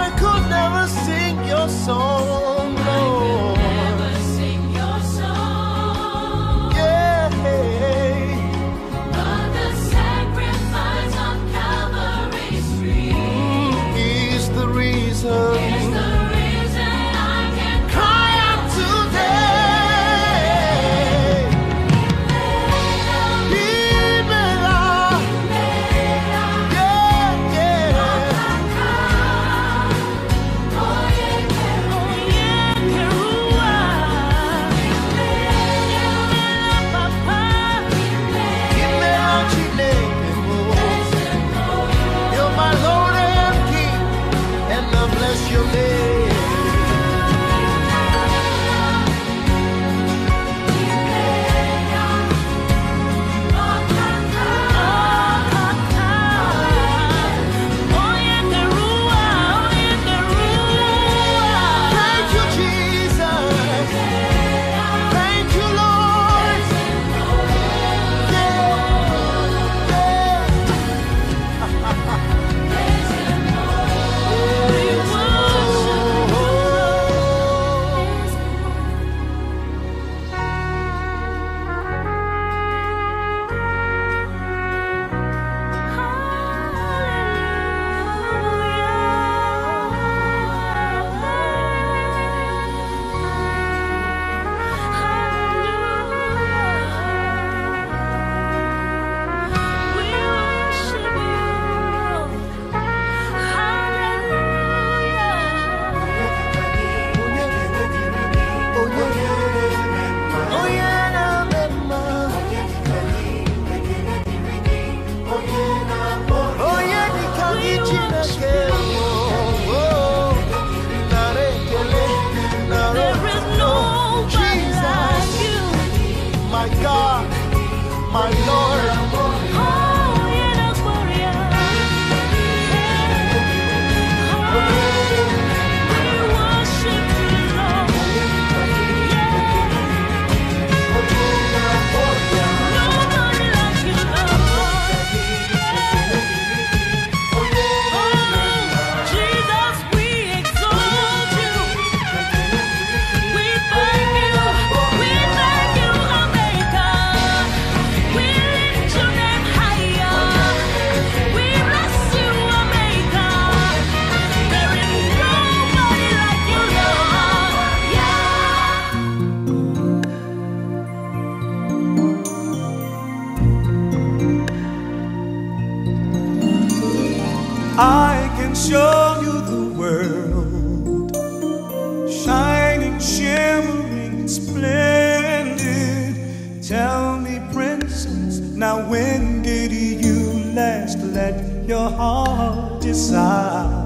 I can show you the world, shining, shimmering, splendid. Tell me, princess, now when did you last let your heart decide?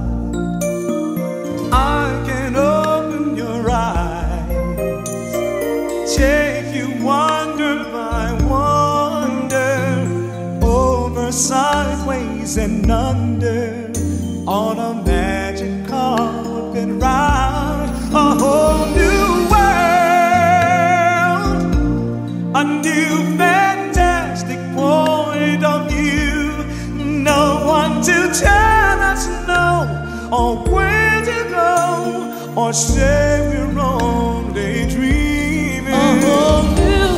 I can open your eyes, take you wonder by wonder, over, sideways, and under, on a magic carpet ride, a whole new world, a new fantastic point of view. No one to tell us no, or where to go, or say we're only dreaming. A whole new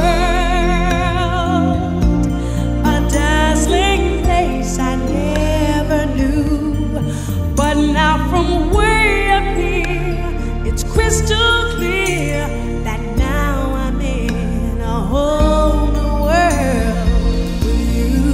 world, a dazzling place I never knew. But now from way up here, it's crystal clear that now I'm in a whole new world with you.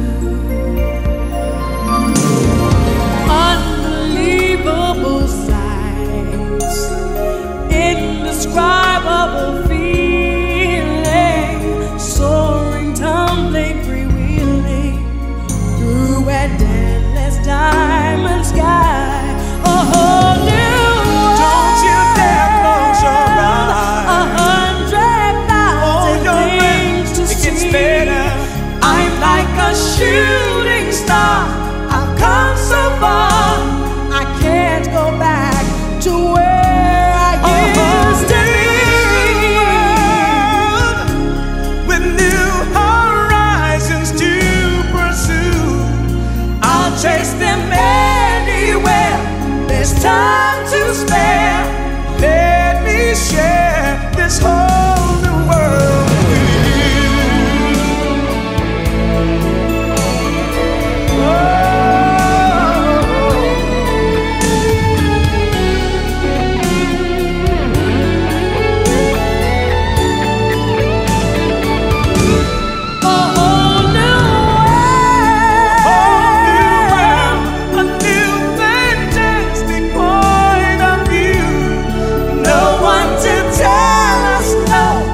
Unbelievable sights, indescribable feeling, soaring, tumbling, freewheeling through an endless diamond sky. A whole new world. Don't you dare close your eyes. A hundred thousand Hold your things to breath, it gets see. better. I'm like a shooting star. I've come so far. I can't go back to where I used to be. with new horizons to pursue. I'll chase them anywhere. There's time to spare. Let me share this whole new world with you. A whole new A new fantastic point of view. No one to tell us no,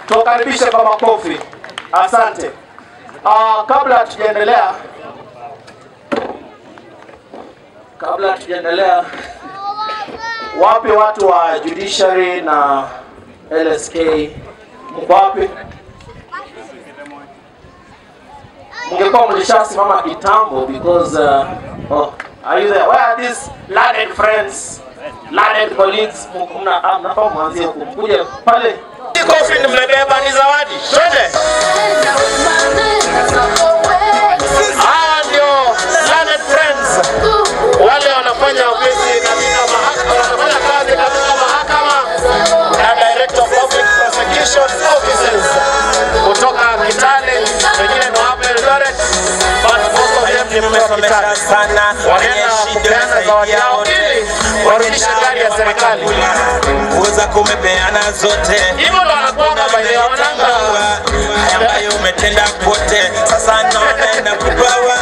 tuwakaribishe kwa makofi. Asante. Uh, kabla hatujaendelea kabla hatujaendelea, wapi watu wa judiciary na LSK? Mko wapi? Mngekuwa mlishasimama kitambo because uh, oh, are you there? Where are these learned friends, learned colleagues? Mna ah, mnafaa mwanzie kukuja pale. Hii Kofi nimebeba ni zawadi. Twende. Hawa ndio learned friends wale wanafanya ofisi katika mahakama, wanafanya kazi katika mahakama na Director of Public Prosecution Offices kutoka Kitale, wengine ni hapa Eldoret, but most of them ni kutoka Kitale. Wanaenda kupeana zawadi yao ili warudishe gari ya serikali. Uweza kumepeana zote Hivyo ndo wanakuanga by the way, wananga haya ambayo umetenda kote, sasa naona inakupawa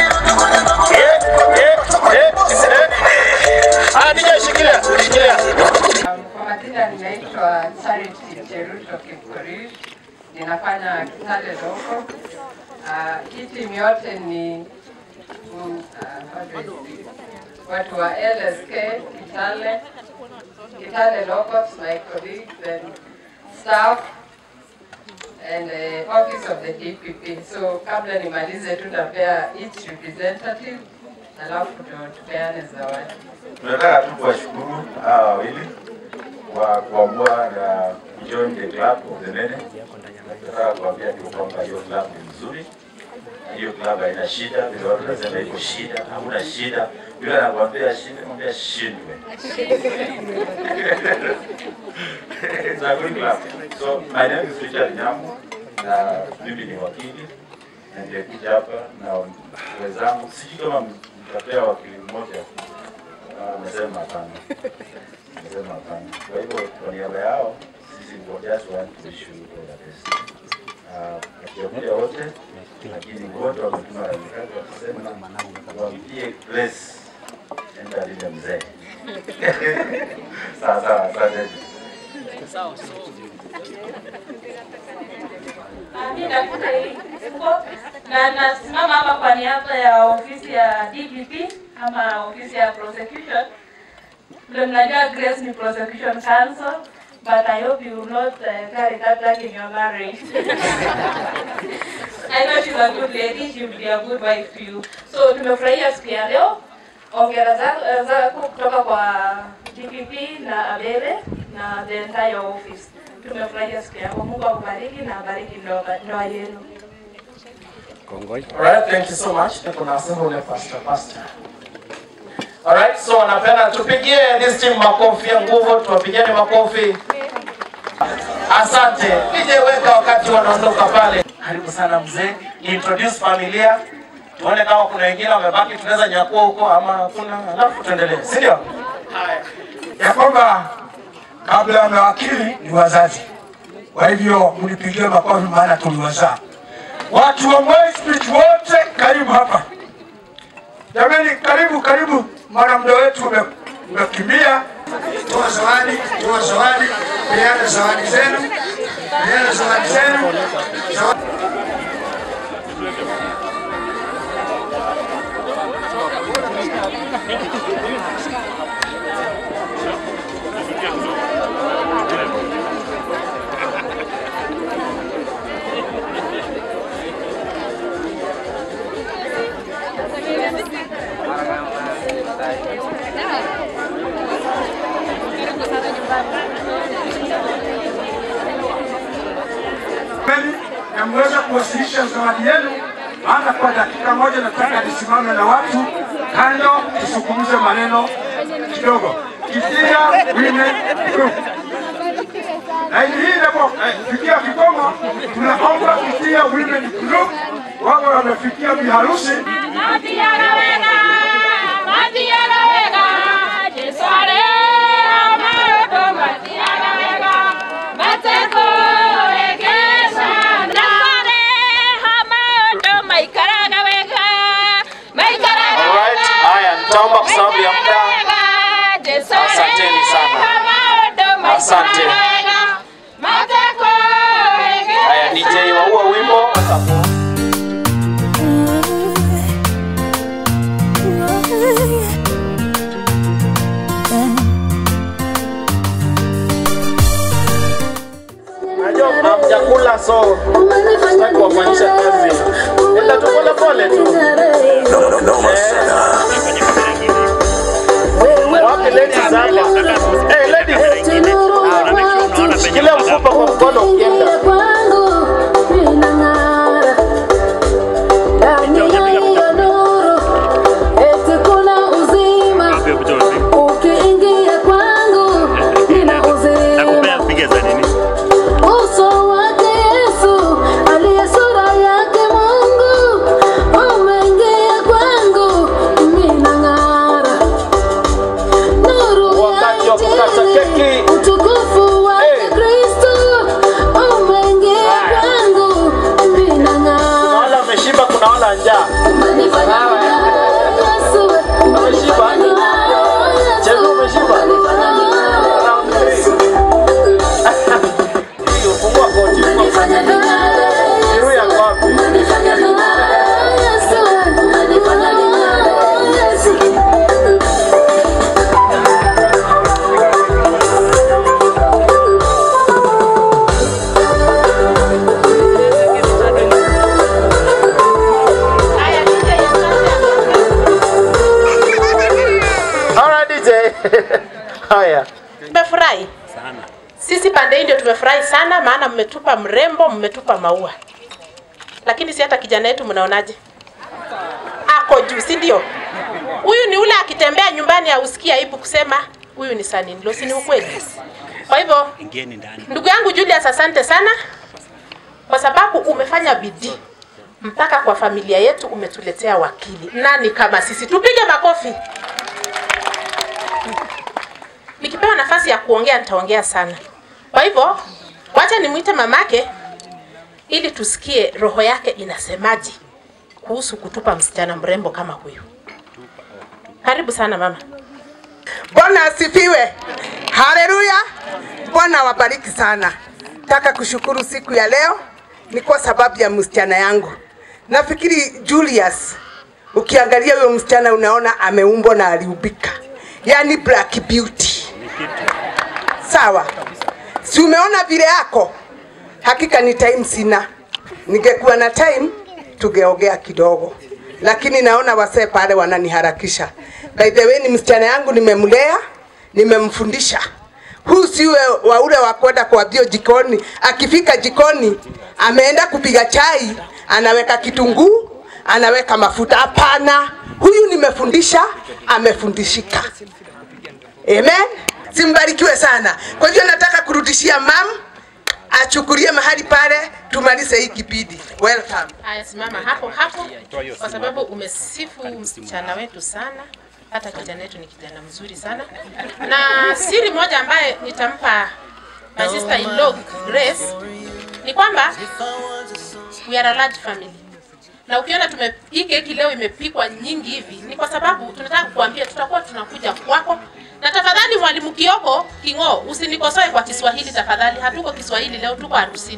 Ah, DJ shikilia, shikilia. Kwa majina ninaitwa Charity Cheruto Kipkorir, ninafanya Kitale Loko. Uh, hii timu yote ni mm, uh, how do I say? watu wa LSK Kitale, Kitale Locals, my colleagues and staff and uh, office of the DPP. So kabla nimalize tu napea each representative alafu ndio tupeane zawadi. Tunataka tu kuwashukuru hawa wawili kwa kuamua na kujoin the club of the Nene. Tunataka kuambia tu kwamba hiyo club ni nzuri, hiyo club haina shida, vile watu wanasema iko shida, hakuna shida. Yule anakuambia shida, mwambia shindwe. It's a good club. So my name is Richard Nyamu na mimi ni wakili na nimekuja hapa na wenzangu, sijui kama mtapea wakili mmoja Ah, Amesema hapana, amesema hapana. Kwa hivyo kwa niaba yao sisi we just want to wish you all the best. Ah, Hatujakuja wote, lakini wote wametuma rambirambi wakisema wampie Grace enda lile mzee. Sawa sawa, asante. Mimi nakuta hii na nasimama hapa kwa niaba ya ofisi ya DPP ama ofisi ya prosecution. Ndio mnajua Grace ni prosecution counsel but I hope you will not uh, carry that back in your marriage. I know she's a good lady, she will be a good wife to you. So tumefurahia siku ya leo. Ongera za- zako kutoka kwa DPP na Abebe na the entire office. Tumefurahia siku yako. Mungu akubariki na abariki ndoa ndoa yenu. Alright, thank you so much. Kuna sema ule pastor pastor. Alright, so napenda tupigie this team makofi ya nguvu, tuwapigieni makofi. Asante. DJ weka wakati wanaondoka pale. Karibu sana mzee. Introduce familia. Tuone kama kuna wengine wamebaki tunaweza nyakua huko ama kuna alafu tuendelee. Si ndio? ya kwamba kabla ya mawakili ni wazazi. Kwa hivyo mnipigie makofi, maana tuliwazaa. Watu wa Moi Street wote, karibu hapa jamani, karibu karibu, maana muda wetu ume- umekimbia. Toa zawadi, toa zawadi, peana zawadi zenu, peana zawadi zenu. Zawadi. kweli na mweza kuwasilisha zawadi yenu, maana kwa dakika moja nataka nisimame na watu kando, tusukumize maneno kidogo. Kisia Women Group na hii inapofikia kikomo, tunaomba Kisia Women Group wawe wamefikia biharusi Alright, haya nitaomba kwa sababu ya muda. Asanteni sana. Asante. Haya. Tumefurahi sisi pande hii ndio tumefurahi sana, maana mmetupa mrembo, mmetupa maua, lakini si hata kijana yetu mnaonaje? Ako juu, si ndio? Huyu ni ule akitembea nyumbani hausikii aibu kusema huyu ni Sanin si ni ukweli? Kwa hivyo Ingieni ndani. ndugu yangu Julius, asante sana kwa sababu umefanya bidii mpaka kwa familia yetu umetuletea wakili. Nani kama sisi? Tupige makofi. Nikipewa nafasi ya kuongea nitaongea sana. Kwa hivyo wacha nimwite mamake ili tusikie roho yake inasemaje kuhusu kutupa msichana mrembo kama huyu. Karibu sana mama. Bwana asifiwe. Haleluya. Bwana wabariki sana. Nataka kushukuru siku ya leo ni kwa sababu ya msichana yangu. Nafikiri Julius, ukiangalia huyo msichana unaona ameumbwa na aliubika, yaani black beauty. Sawa, si umeona vile yako? Hakika ni time sina, ningekuwa na time tungeongea kidogo, lakini naona wasee pale wananiharakisha. By the way, ni msichana yangu nimemlea, nimemfundisha. Huu siwe wa ule wa kwenda kuambia jikoni, akifika jikoni ameenda kupiga chai, anaweka kitunguu, anaweka mafuta. Hapana, huyu nimefundisha, amefundishika. Amen. Simbarikiwe sana. Kwa hivyo nataka kurudishia mam achukulie mahali pale, tumalize hii kipindi. Welcome. Haya, simama hapo hapo, kwa sababu umesifu msichana wetu sana. Hata kijana wetu ni kijana mzuri sana, na siri moja ambaye nitampa my sister in law Grace ni kwamba we are a large family, na ukiona tume hii keki leo imepikwa nyingi hivi ni kwa sababu tunataka kukuambia tutakuwa tunakuja kwako, na tafadhali mwalimu Kioko King'o, usinikosoe kwa Kiswahili tafadhali. Hatuko Kiswahili leo, tuko harusini.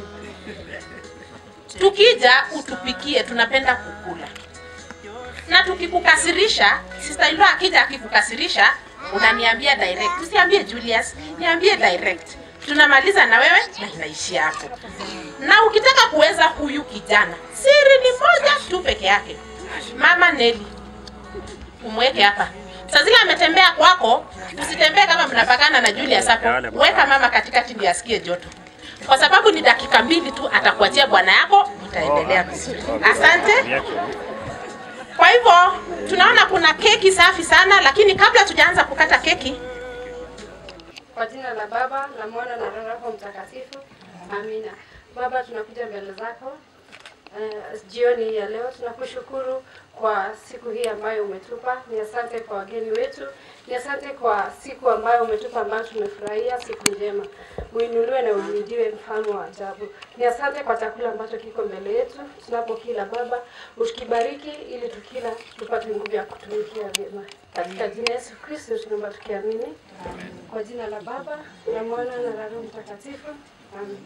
Tukija utupikie, tunapenda kukula na tukikukasirisha, sister in law akija akikukasirisha, unaniambia direct, usiambie Julius, niambie direct. Tunamaliza na wewe na inaishia hapo. Na ukitaka kuweza huyu kijana, siri ni moja tu peke yake, mama Neli, umweke hapa. Saa zile ametembea kwako, usitembee kama mnapakana na Julius hapo. Weka mama katikati ndio asikie joto, kwa sababu ni dakika mbili tu atakuachia bwana yako, utaendelea vizuri. Asante. Kwa hivyo tunaona kuna keki safi sana, lakini kabla tujaanza kukata keki, Kwa jina la Baba la Mwana na Roho yako Mtakatifu, amina. Baba, tunakuja mbele zako uh, jioni hii ya leo. Tunakushukuru kwa siku hii ambayo umetupa. Ni asante kwa wageni wetu, ni asante kwa siku ambayo umetupa, ambayo tumefurahia, siku njema. Uinuliwe na uhimidiwe, mfalme wa ajabu. Ni asante kwa chakula ambacho kiko mbele yetu, tunapokila Baba, ukibariki ili tukila tupate nguvu ya kutumikia vyema. Katika jina Yesu Kristo tunaomba tukiamini. Kwa jina la Baba la Mwana na la Roho Mtakatifu. Amen.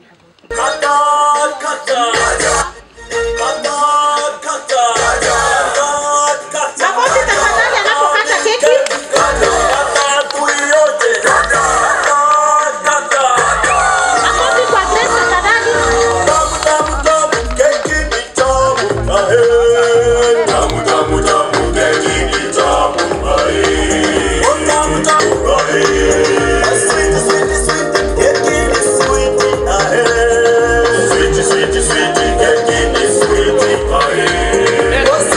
makofi tafadhali anapokata keki. Makofi kwa Grace tafadhali. Sweet, sweet, sweet, get in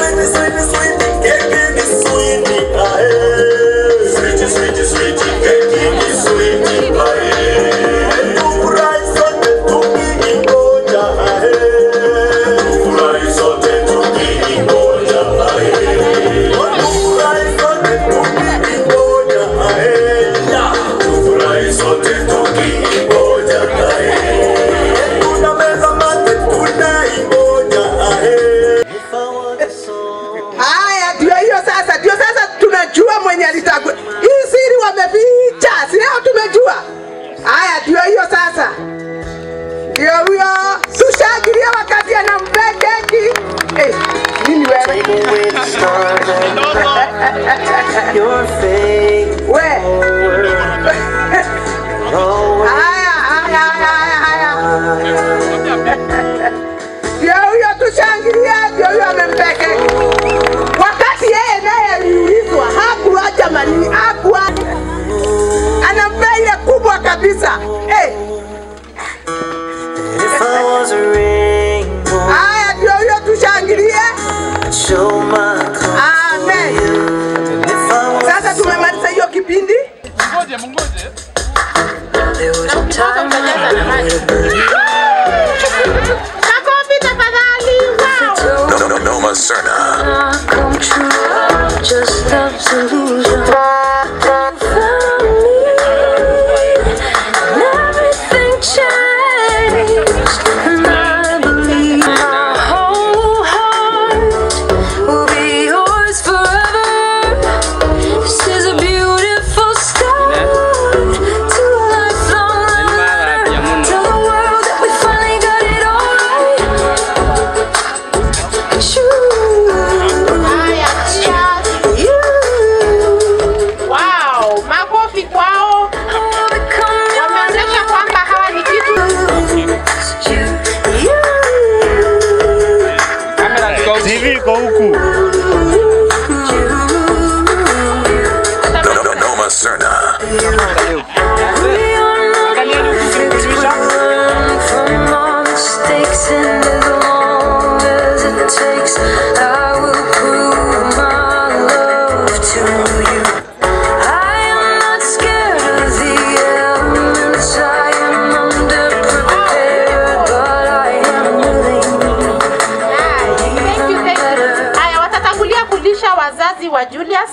solution. Found me, and everything changed. And I believe my whole heart will be yours forever. This is a beautiful start to a lifelong letter. Tell the world that we finally got it all right. Wow, makofi kwao. Wameonyesha kwamba hawa ni kitu TV iko huku. Noma Serna. from our mistakes and as long as it takes, I will prove my love to you. I am not scared of the elements. I am underprepared, but I am willing. Thank you, thank you. Haya, watatangulia kulisha wazazi wa Julius.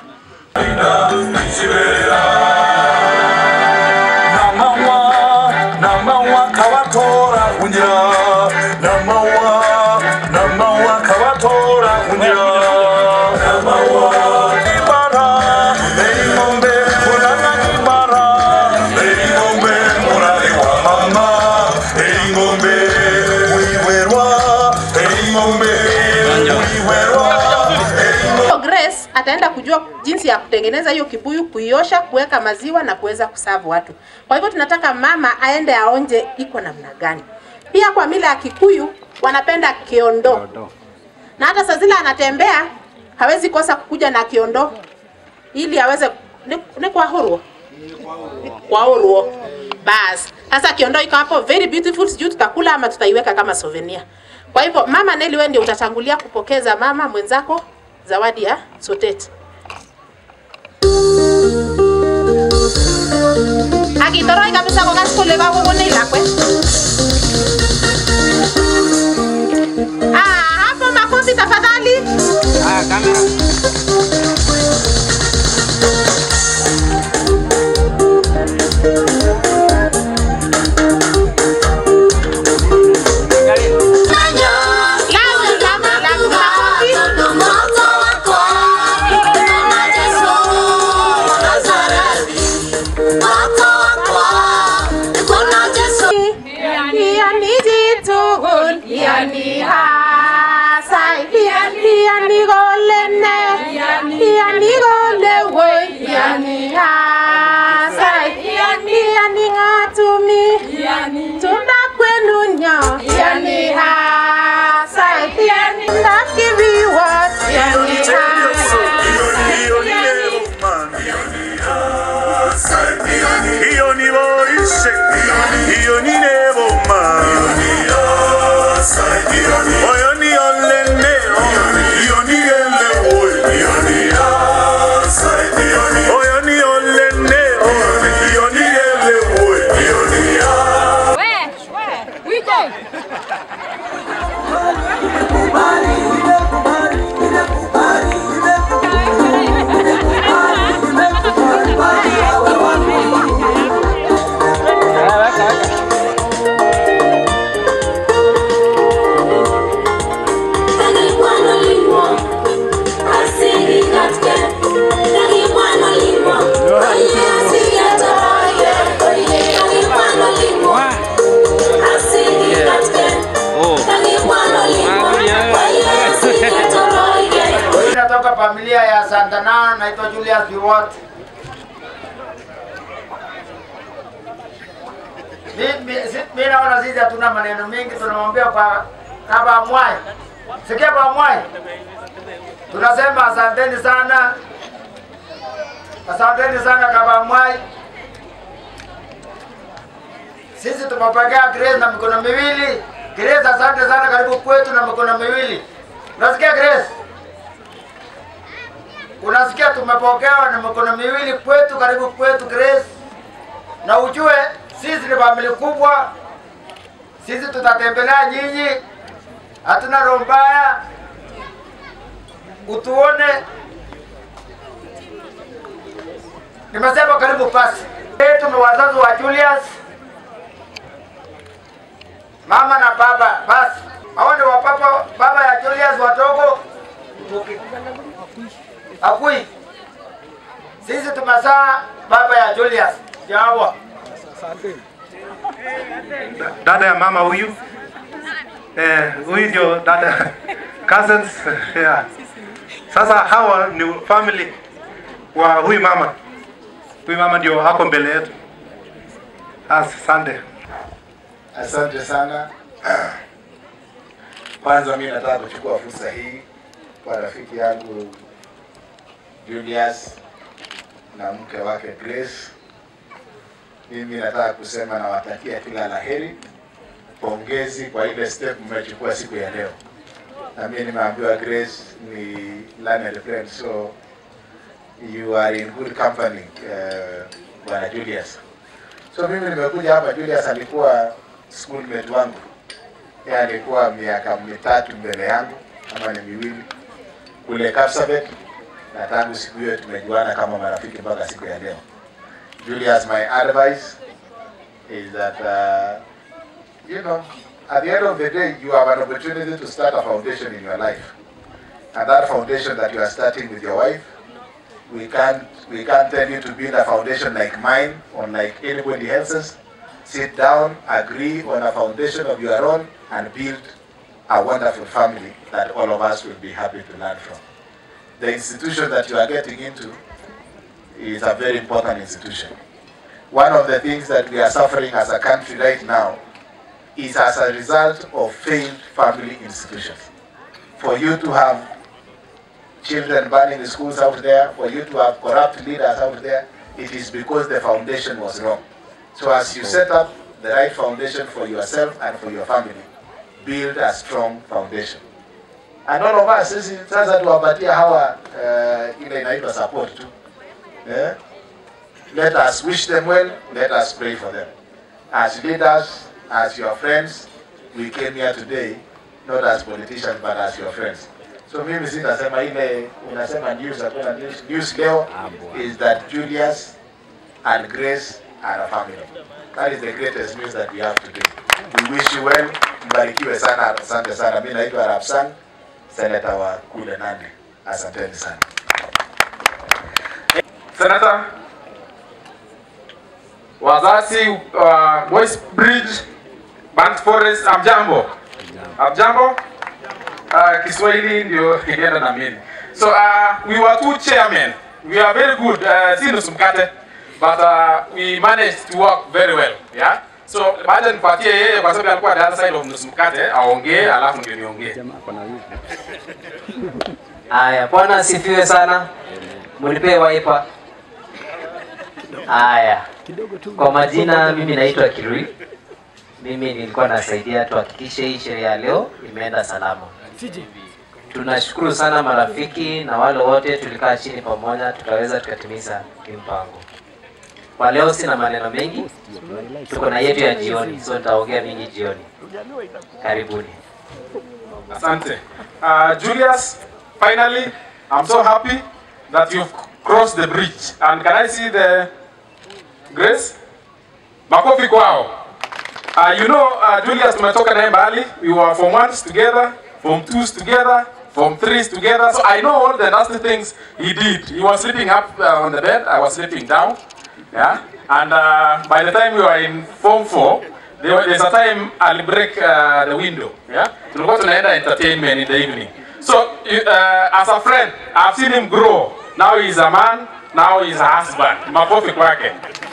namawa namawa kawatora kunya namawa namawa kawatora kunya namawa ibara eingombe kulana ibara eingombe mulali wa mama eingombe muiwerwa eingombe muiwerwa So Grace ataenda kujua jinsi ya kutengeneza hiyo kibuyu, kuiosha, kuweka maziwa na kuweza kusavu watu. Kwa hivyo tunataka mama aende aonje iko namna gani. Pia kwa mila ya Kikuyu wanapenda kiondo, na hata saa zile anatembea hawezi kosa kukuja na kiondo ili aweze ni, ni kwa hurua kwa hurua. Bas, sasa kiondo iko hapo very beautiful, sijui tutakula ama tutaiweka kama souvenir. Kwa hivyo mama Neli, wewe ndio utatangulia kupokeza mama mwenzako zawadi ya sotet. Akitoroi kabisa kokas kole kakokonech lakwet. Ah, hapo makofi tafadhali. Ah, kamera. Yani jitugul, yani hasai, yani golene, yani gole woi, yani hasai, yani ngatumi, tunda kwenu nyo, yani hasai, ndakibiwa, yani hiyo ni boishe hiyo ni neboma oyo ni olene hiyo ni ele oyo ni olene hiyo ni ele Mimi natoka familia ya Santana, naitwa Julius Biwot. Mimi si- mimi naona sisi hatuna maneno mengi, tunamwambia kwa Kaba Mwai. Sikia Baba Mwai, tunasema asanteni sana, asanteni sana Kaba Mwai. Sisi tumepokea Grace na mikono miwili. Grace, asante sana, karibu kwetu na mikono miwili. Unasikia Grace? Unasikia tumepokewa na mikono miwili kwetu, karibu kwetu Grace. Na ujue sisi ni familia kubwa, sisi tutatembelea nyinyi, hatuna roho mbaya. Utuone Nimesema karibu pasi. Yetu ni wazazi wa Julius, mama na baba. Basi hao ndio wapapa baba ya Julius watogo Akui. Sisi tumezaa baba ya Julius Jawa. dada ya mama huyu eh, huyu ndio dada cousins yeah. Sasa hawa ni family wa huyu mama. Huyu mama ndio ako mbele yetu. Asante. Asante sana. Kwanza mimi nataka kuchukua fursa hii kwa rafiki yangu Julius na mke wake Grace. Mimi nataka kusema nawatakia kila la heri, pongezi kwa ile step mmechukua siku ya leo. Na mimi nimeambiwa Grace ni learned friend, so you are in good company uh, bwana Julius. So mimi nimekuja hapa, Julius alikuwa schoolmate wangu, yeye alikuwa miaka mitatu mbele yangu ama ni miwili kule Kapsabet, na tangu siku hiyo tumejuana kama marafiki mpaka siku ya leo. Julius, my advice is that uh, you know at the end of the day you have an opportunity to start a foundation in your life, and that foundation that you are starting with your wife we can't we can't tell you to build a foundation like mine or like anybody else's. Sit down, agree on a foundation of your own, and build a wonderful family that all of us will be happy to learn from. The institution that you are getting into is a very important institution. One of the things that we are suffering as a country right now is as a result of failed family institutions. For you to have children burning the schools out there, for you to have corrupt leaders out there, it is because the foundation was wrong. So as you set up the right foundation for yourself and for your family, build a strong foundation. And all of us sisi sasa tuwapatia hawa uh, ile inaitwa support tu. Yeah? Let us wish them well, let us pray for them. As leaders, as your friends, we came here today not as politicians but as your friends. So mimi sitasema ile unasema news hakuna news. News leo is that Julius and Grace are a family. That is the greatest news that we have today. We wish you well. Mbarikiwe sana, asante sana. Mimi naitwa Arab Sang, senator wa kule Nandi. Asanteni sana. Senator, wazazi wa Boys Bridge, Burnt Forest, amjambo. Amjambo. Uh, Kiswahili ndio ilienda na mimi. So uh, we were two chairmen. We are very good. Uh, si nusu mkate. But uh, we managed to work very well. Yeah? So baada nipatie yeye kwa sababu alikuwa the other side of nusu mkate aongee alafu ndio niongee. Haya, Bwana asifiwe sana. Mnipe waipa. Haya, kwa majina mimi naitwa Kirui. Mimi nilikuwa nasaidia tuhakikishe hii sherehe ya leo imeenda salama. Tunashukuru sana marafiki na wale wote tulikaa chini pamoja, tukaweza tukatimiza hii mpango. Kwa leo sina maneno mengi, tuko na yetu ya jioni, so nitaongea mingi jioni. Karibuni. Asante. Uh, Julius, finally, I'm so happy that you've crossed the bridge. And can I see the grace? Makofi kwao. Uh, you know, uh, Julius tumetoka naye mbali. We were from ones together, from twos together, from threes together. So I know all the nasty things he did. He was sleeping up uh, on the bed. I was sleeping down. Yeah. And uh, by the time we were in form four, there, was- there's a time I'll break uh, the window. Yeah. Tulikuwa tunaenda entertainment in the evening. So you- uh, as a friend, I've seen him grow. Now he's a man. Now he's a husband. Makofi kwake.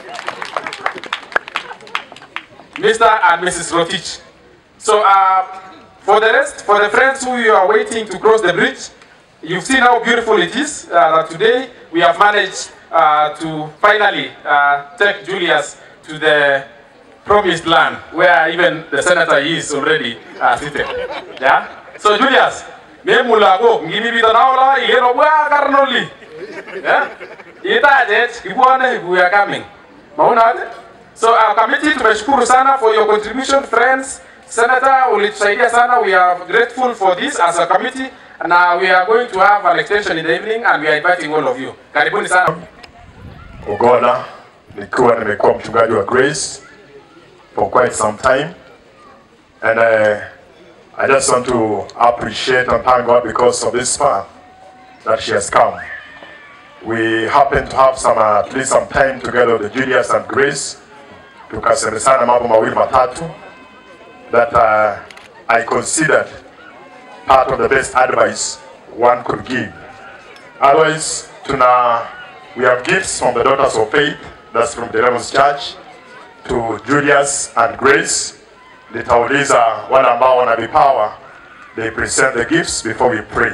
Mr. and Mrs. Rotich. So uh, for the rest, for the friends who you are waiting to cross the bridge, you've seen how beautiful it is uh, that today we have managed uh, to finally uh, take Julius to the promised land where even the senator is already uh, seated. Yeah? So Julius, me mulago ngimi bito naola igero bwa karnoli. Yeah? Itajet kibwane we are coming. Mauna aje? So our committee tumeshukuru sana for your contribution friends. Senator ulitusaidia sana. We are grateful for this as a committee. And uh, we are going to have an extension in the evening and we are inviting all of you. Karibuni sana. Ogola nikiwa nimekuwa mchungaji wa Grace for quite some time and uh, I just want to appreciate and thank God because of this far that she has come. We happen to have some uh, at least some time together with Julius and Grace tukasemezana mambo mawili matatu that uh, I considered part of the best advice one could give. Otherwise, tuna we have gifts from the Daughters of Faith, that's from the Rebels Church, to Julius and Grace. Nitauliza wale ambao wana vipawa, they present the gifts before we pray.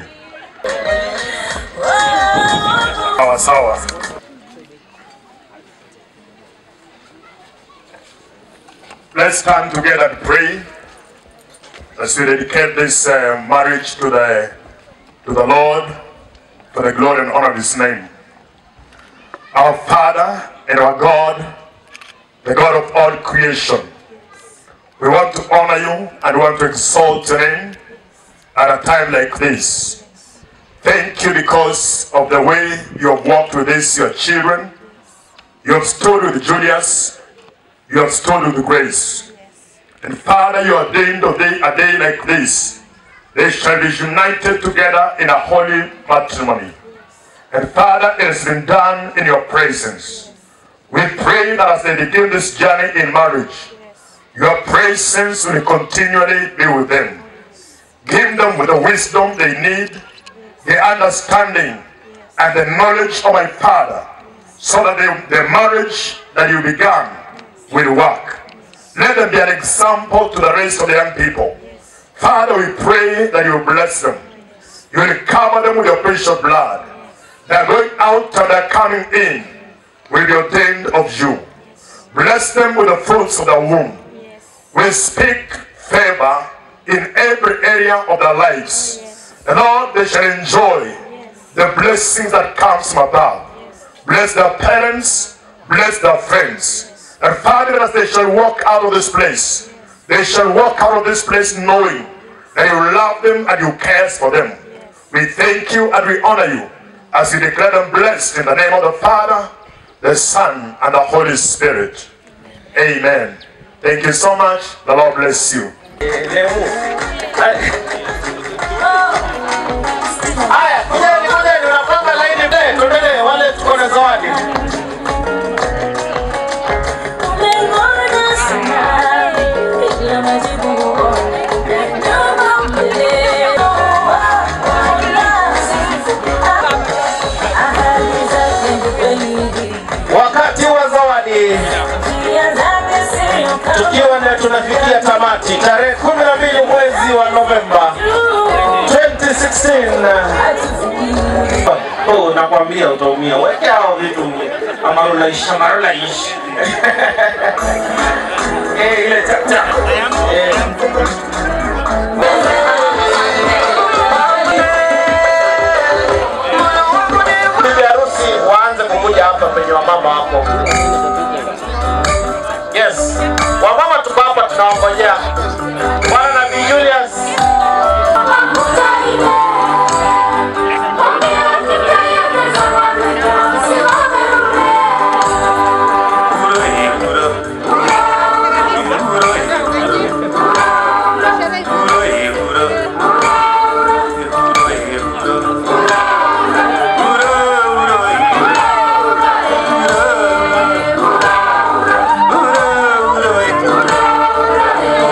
Sawa sawa. Let's stand together and pray as we dedicate this uh, marriage to the to the Lord for the glory and honor of His name. Our Father and our God, the God of all creation, we want to honor you and we want to exalt your name at a time like this. Thank you because of the way you have walked with these your children. You have stood with Julius. You have stood with Grace. And Father, you ordained a day, a day like this. They shall be united together in a holy matrimony. And Father, it has been done in your presence. We pray that as they begin this journey in marriage, your presence will continually be with them. Give them with the wisdom they need, the understanding, and the knowledge of my Father, so that the, the marriage that you began will work. Let them be an example to the rest of the young people. Father, we pray that you will bless them. You will cover them with your precious blood. Their going out and their coming in will be ordained of you. Bless them with the fruits of the womb. We speak favor in every area of their lives. And Lord, they shall enjoy the blessings that comes from above. Bless their parents, bless their friends. And Father, as they shall walk out of this place, they shall walk out of this place knowing that you love them and you care for them. We thank you and we honor you as you declare them blessed in the name of the Father, the Son, and the Holy Spirit. Amen. Thank you so much. The Lord bless you. Haya, kujeni, kujeni, unapanga laini mbele, tuendelee, wale tuko na zawadi. Wakati wa zawadi tukiwa ndio tunafikia tamati tarehe 12 mwezi wa Novemba 2016. Oh, nakwambia utaumia. Weka hao vitu amarulaisha marulaishi eh, ile tap tap eh. Bibi harusi waanze kukuja hapa penye wamama hapo. Yes, wamama tuko hapa tunawangojea. Bwana Nabii Julius. Ura, ura, ura, ura,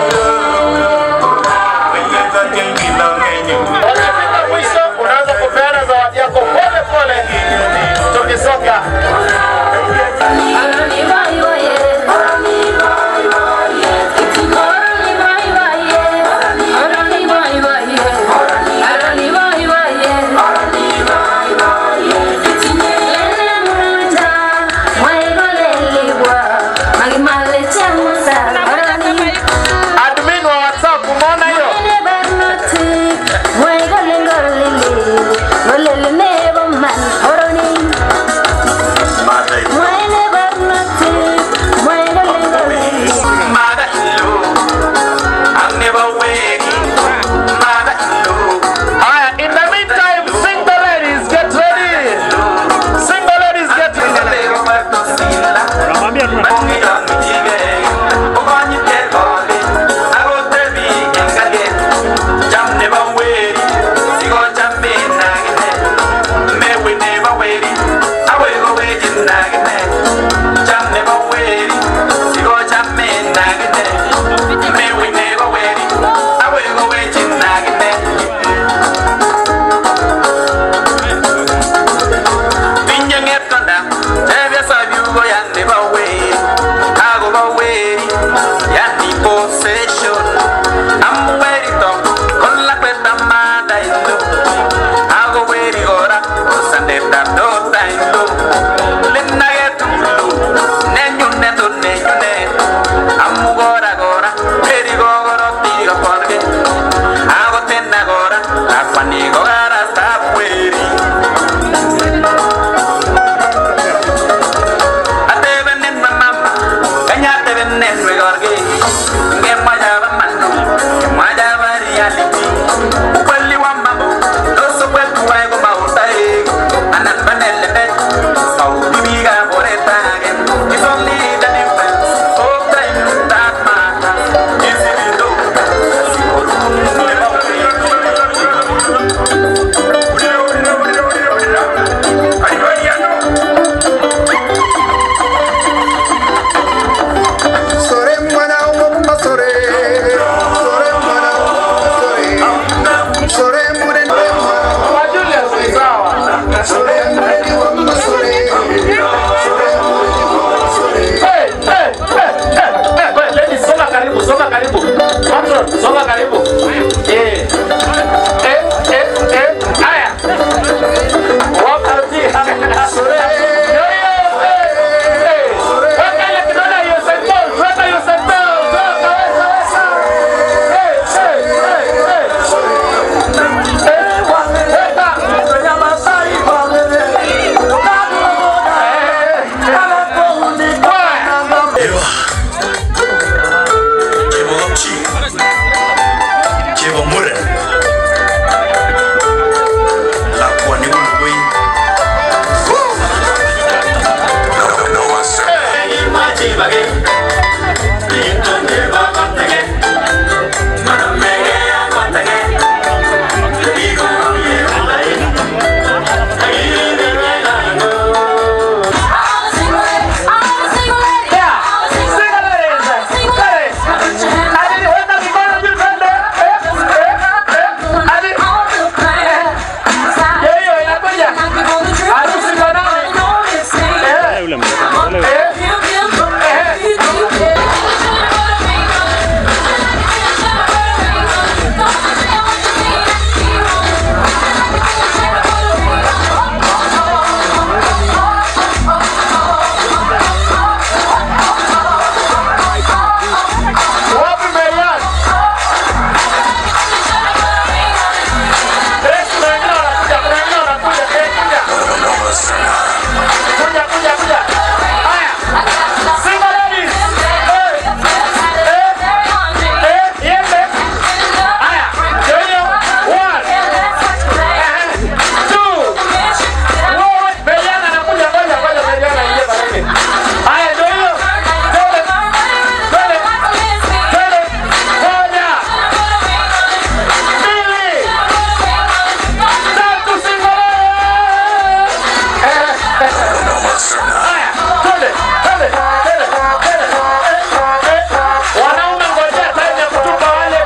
Haya, twende, twende, twende, twende. Wanaume ngojea time ya kutupa wale.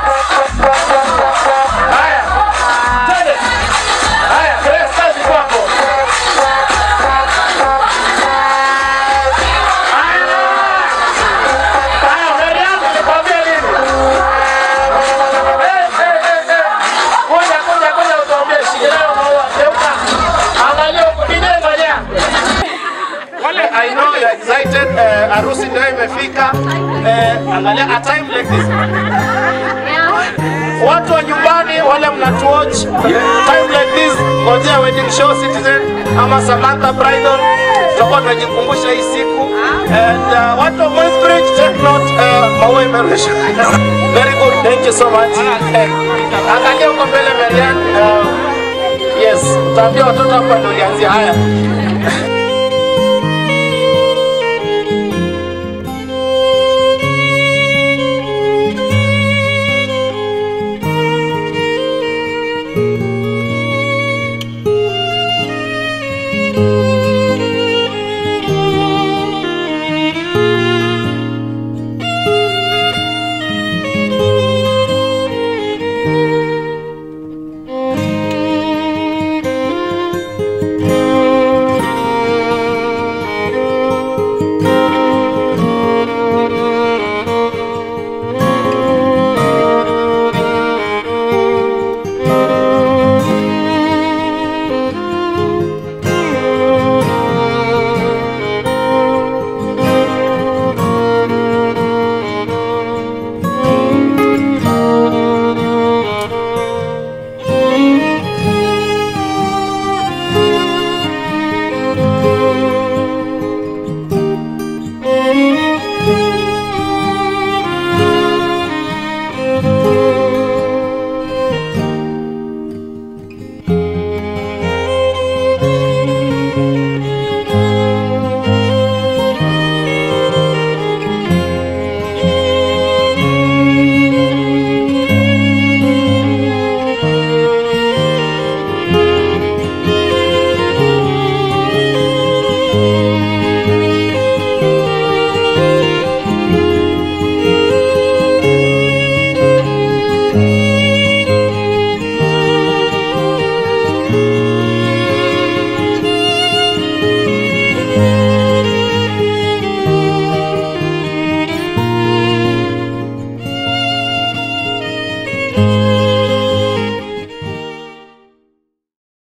Haya, twende. Haya, Grace, kazi kwako. Haya, Mariam, nikwambie nini? Eh, eh, eh, eh. Kuja, kuja, kuja utuambie shikilia maua. Geuka. Angalia huko, kijana ngojea. Wale I know you are excited. Eh, harusi ndio imefika. Eh, angalia a time like this. Watu wa nyumbani wale mnatuwatch time like this, ngojea wedding show Citizen ama Samantha Bridal, tutakuwa tunajikumbusha hii siku and uh, watu wa Moinsbridge take note, uh, maua imerusha. Very good, thank you so much. Eh, Angalia huko mbele Marian. Uh, yes, utaambia watoto hapa ndio ulianzia haya.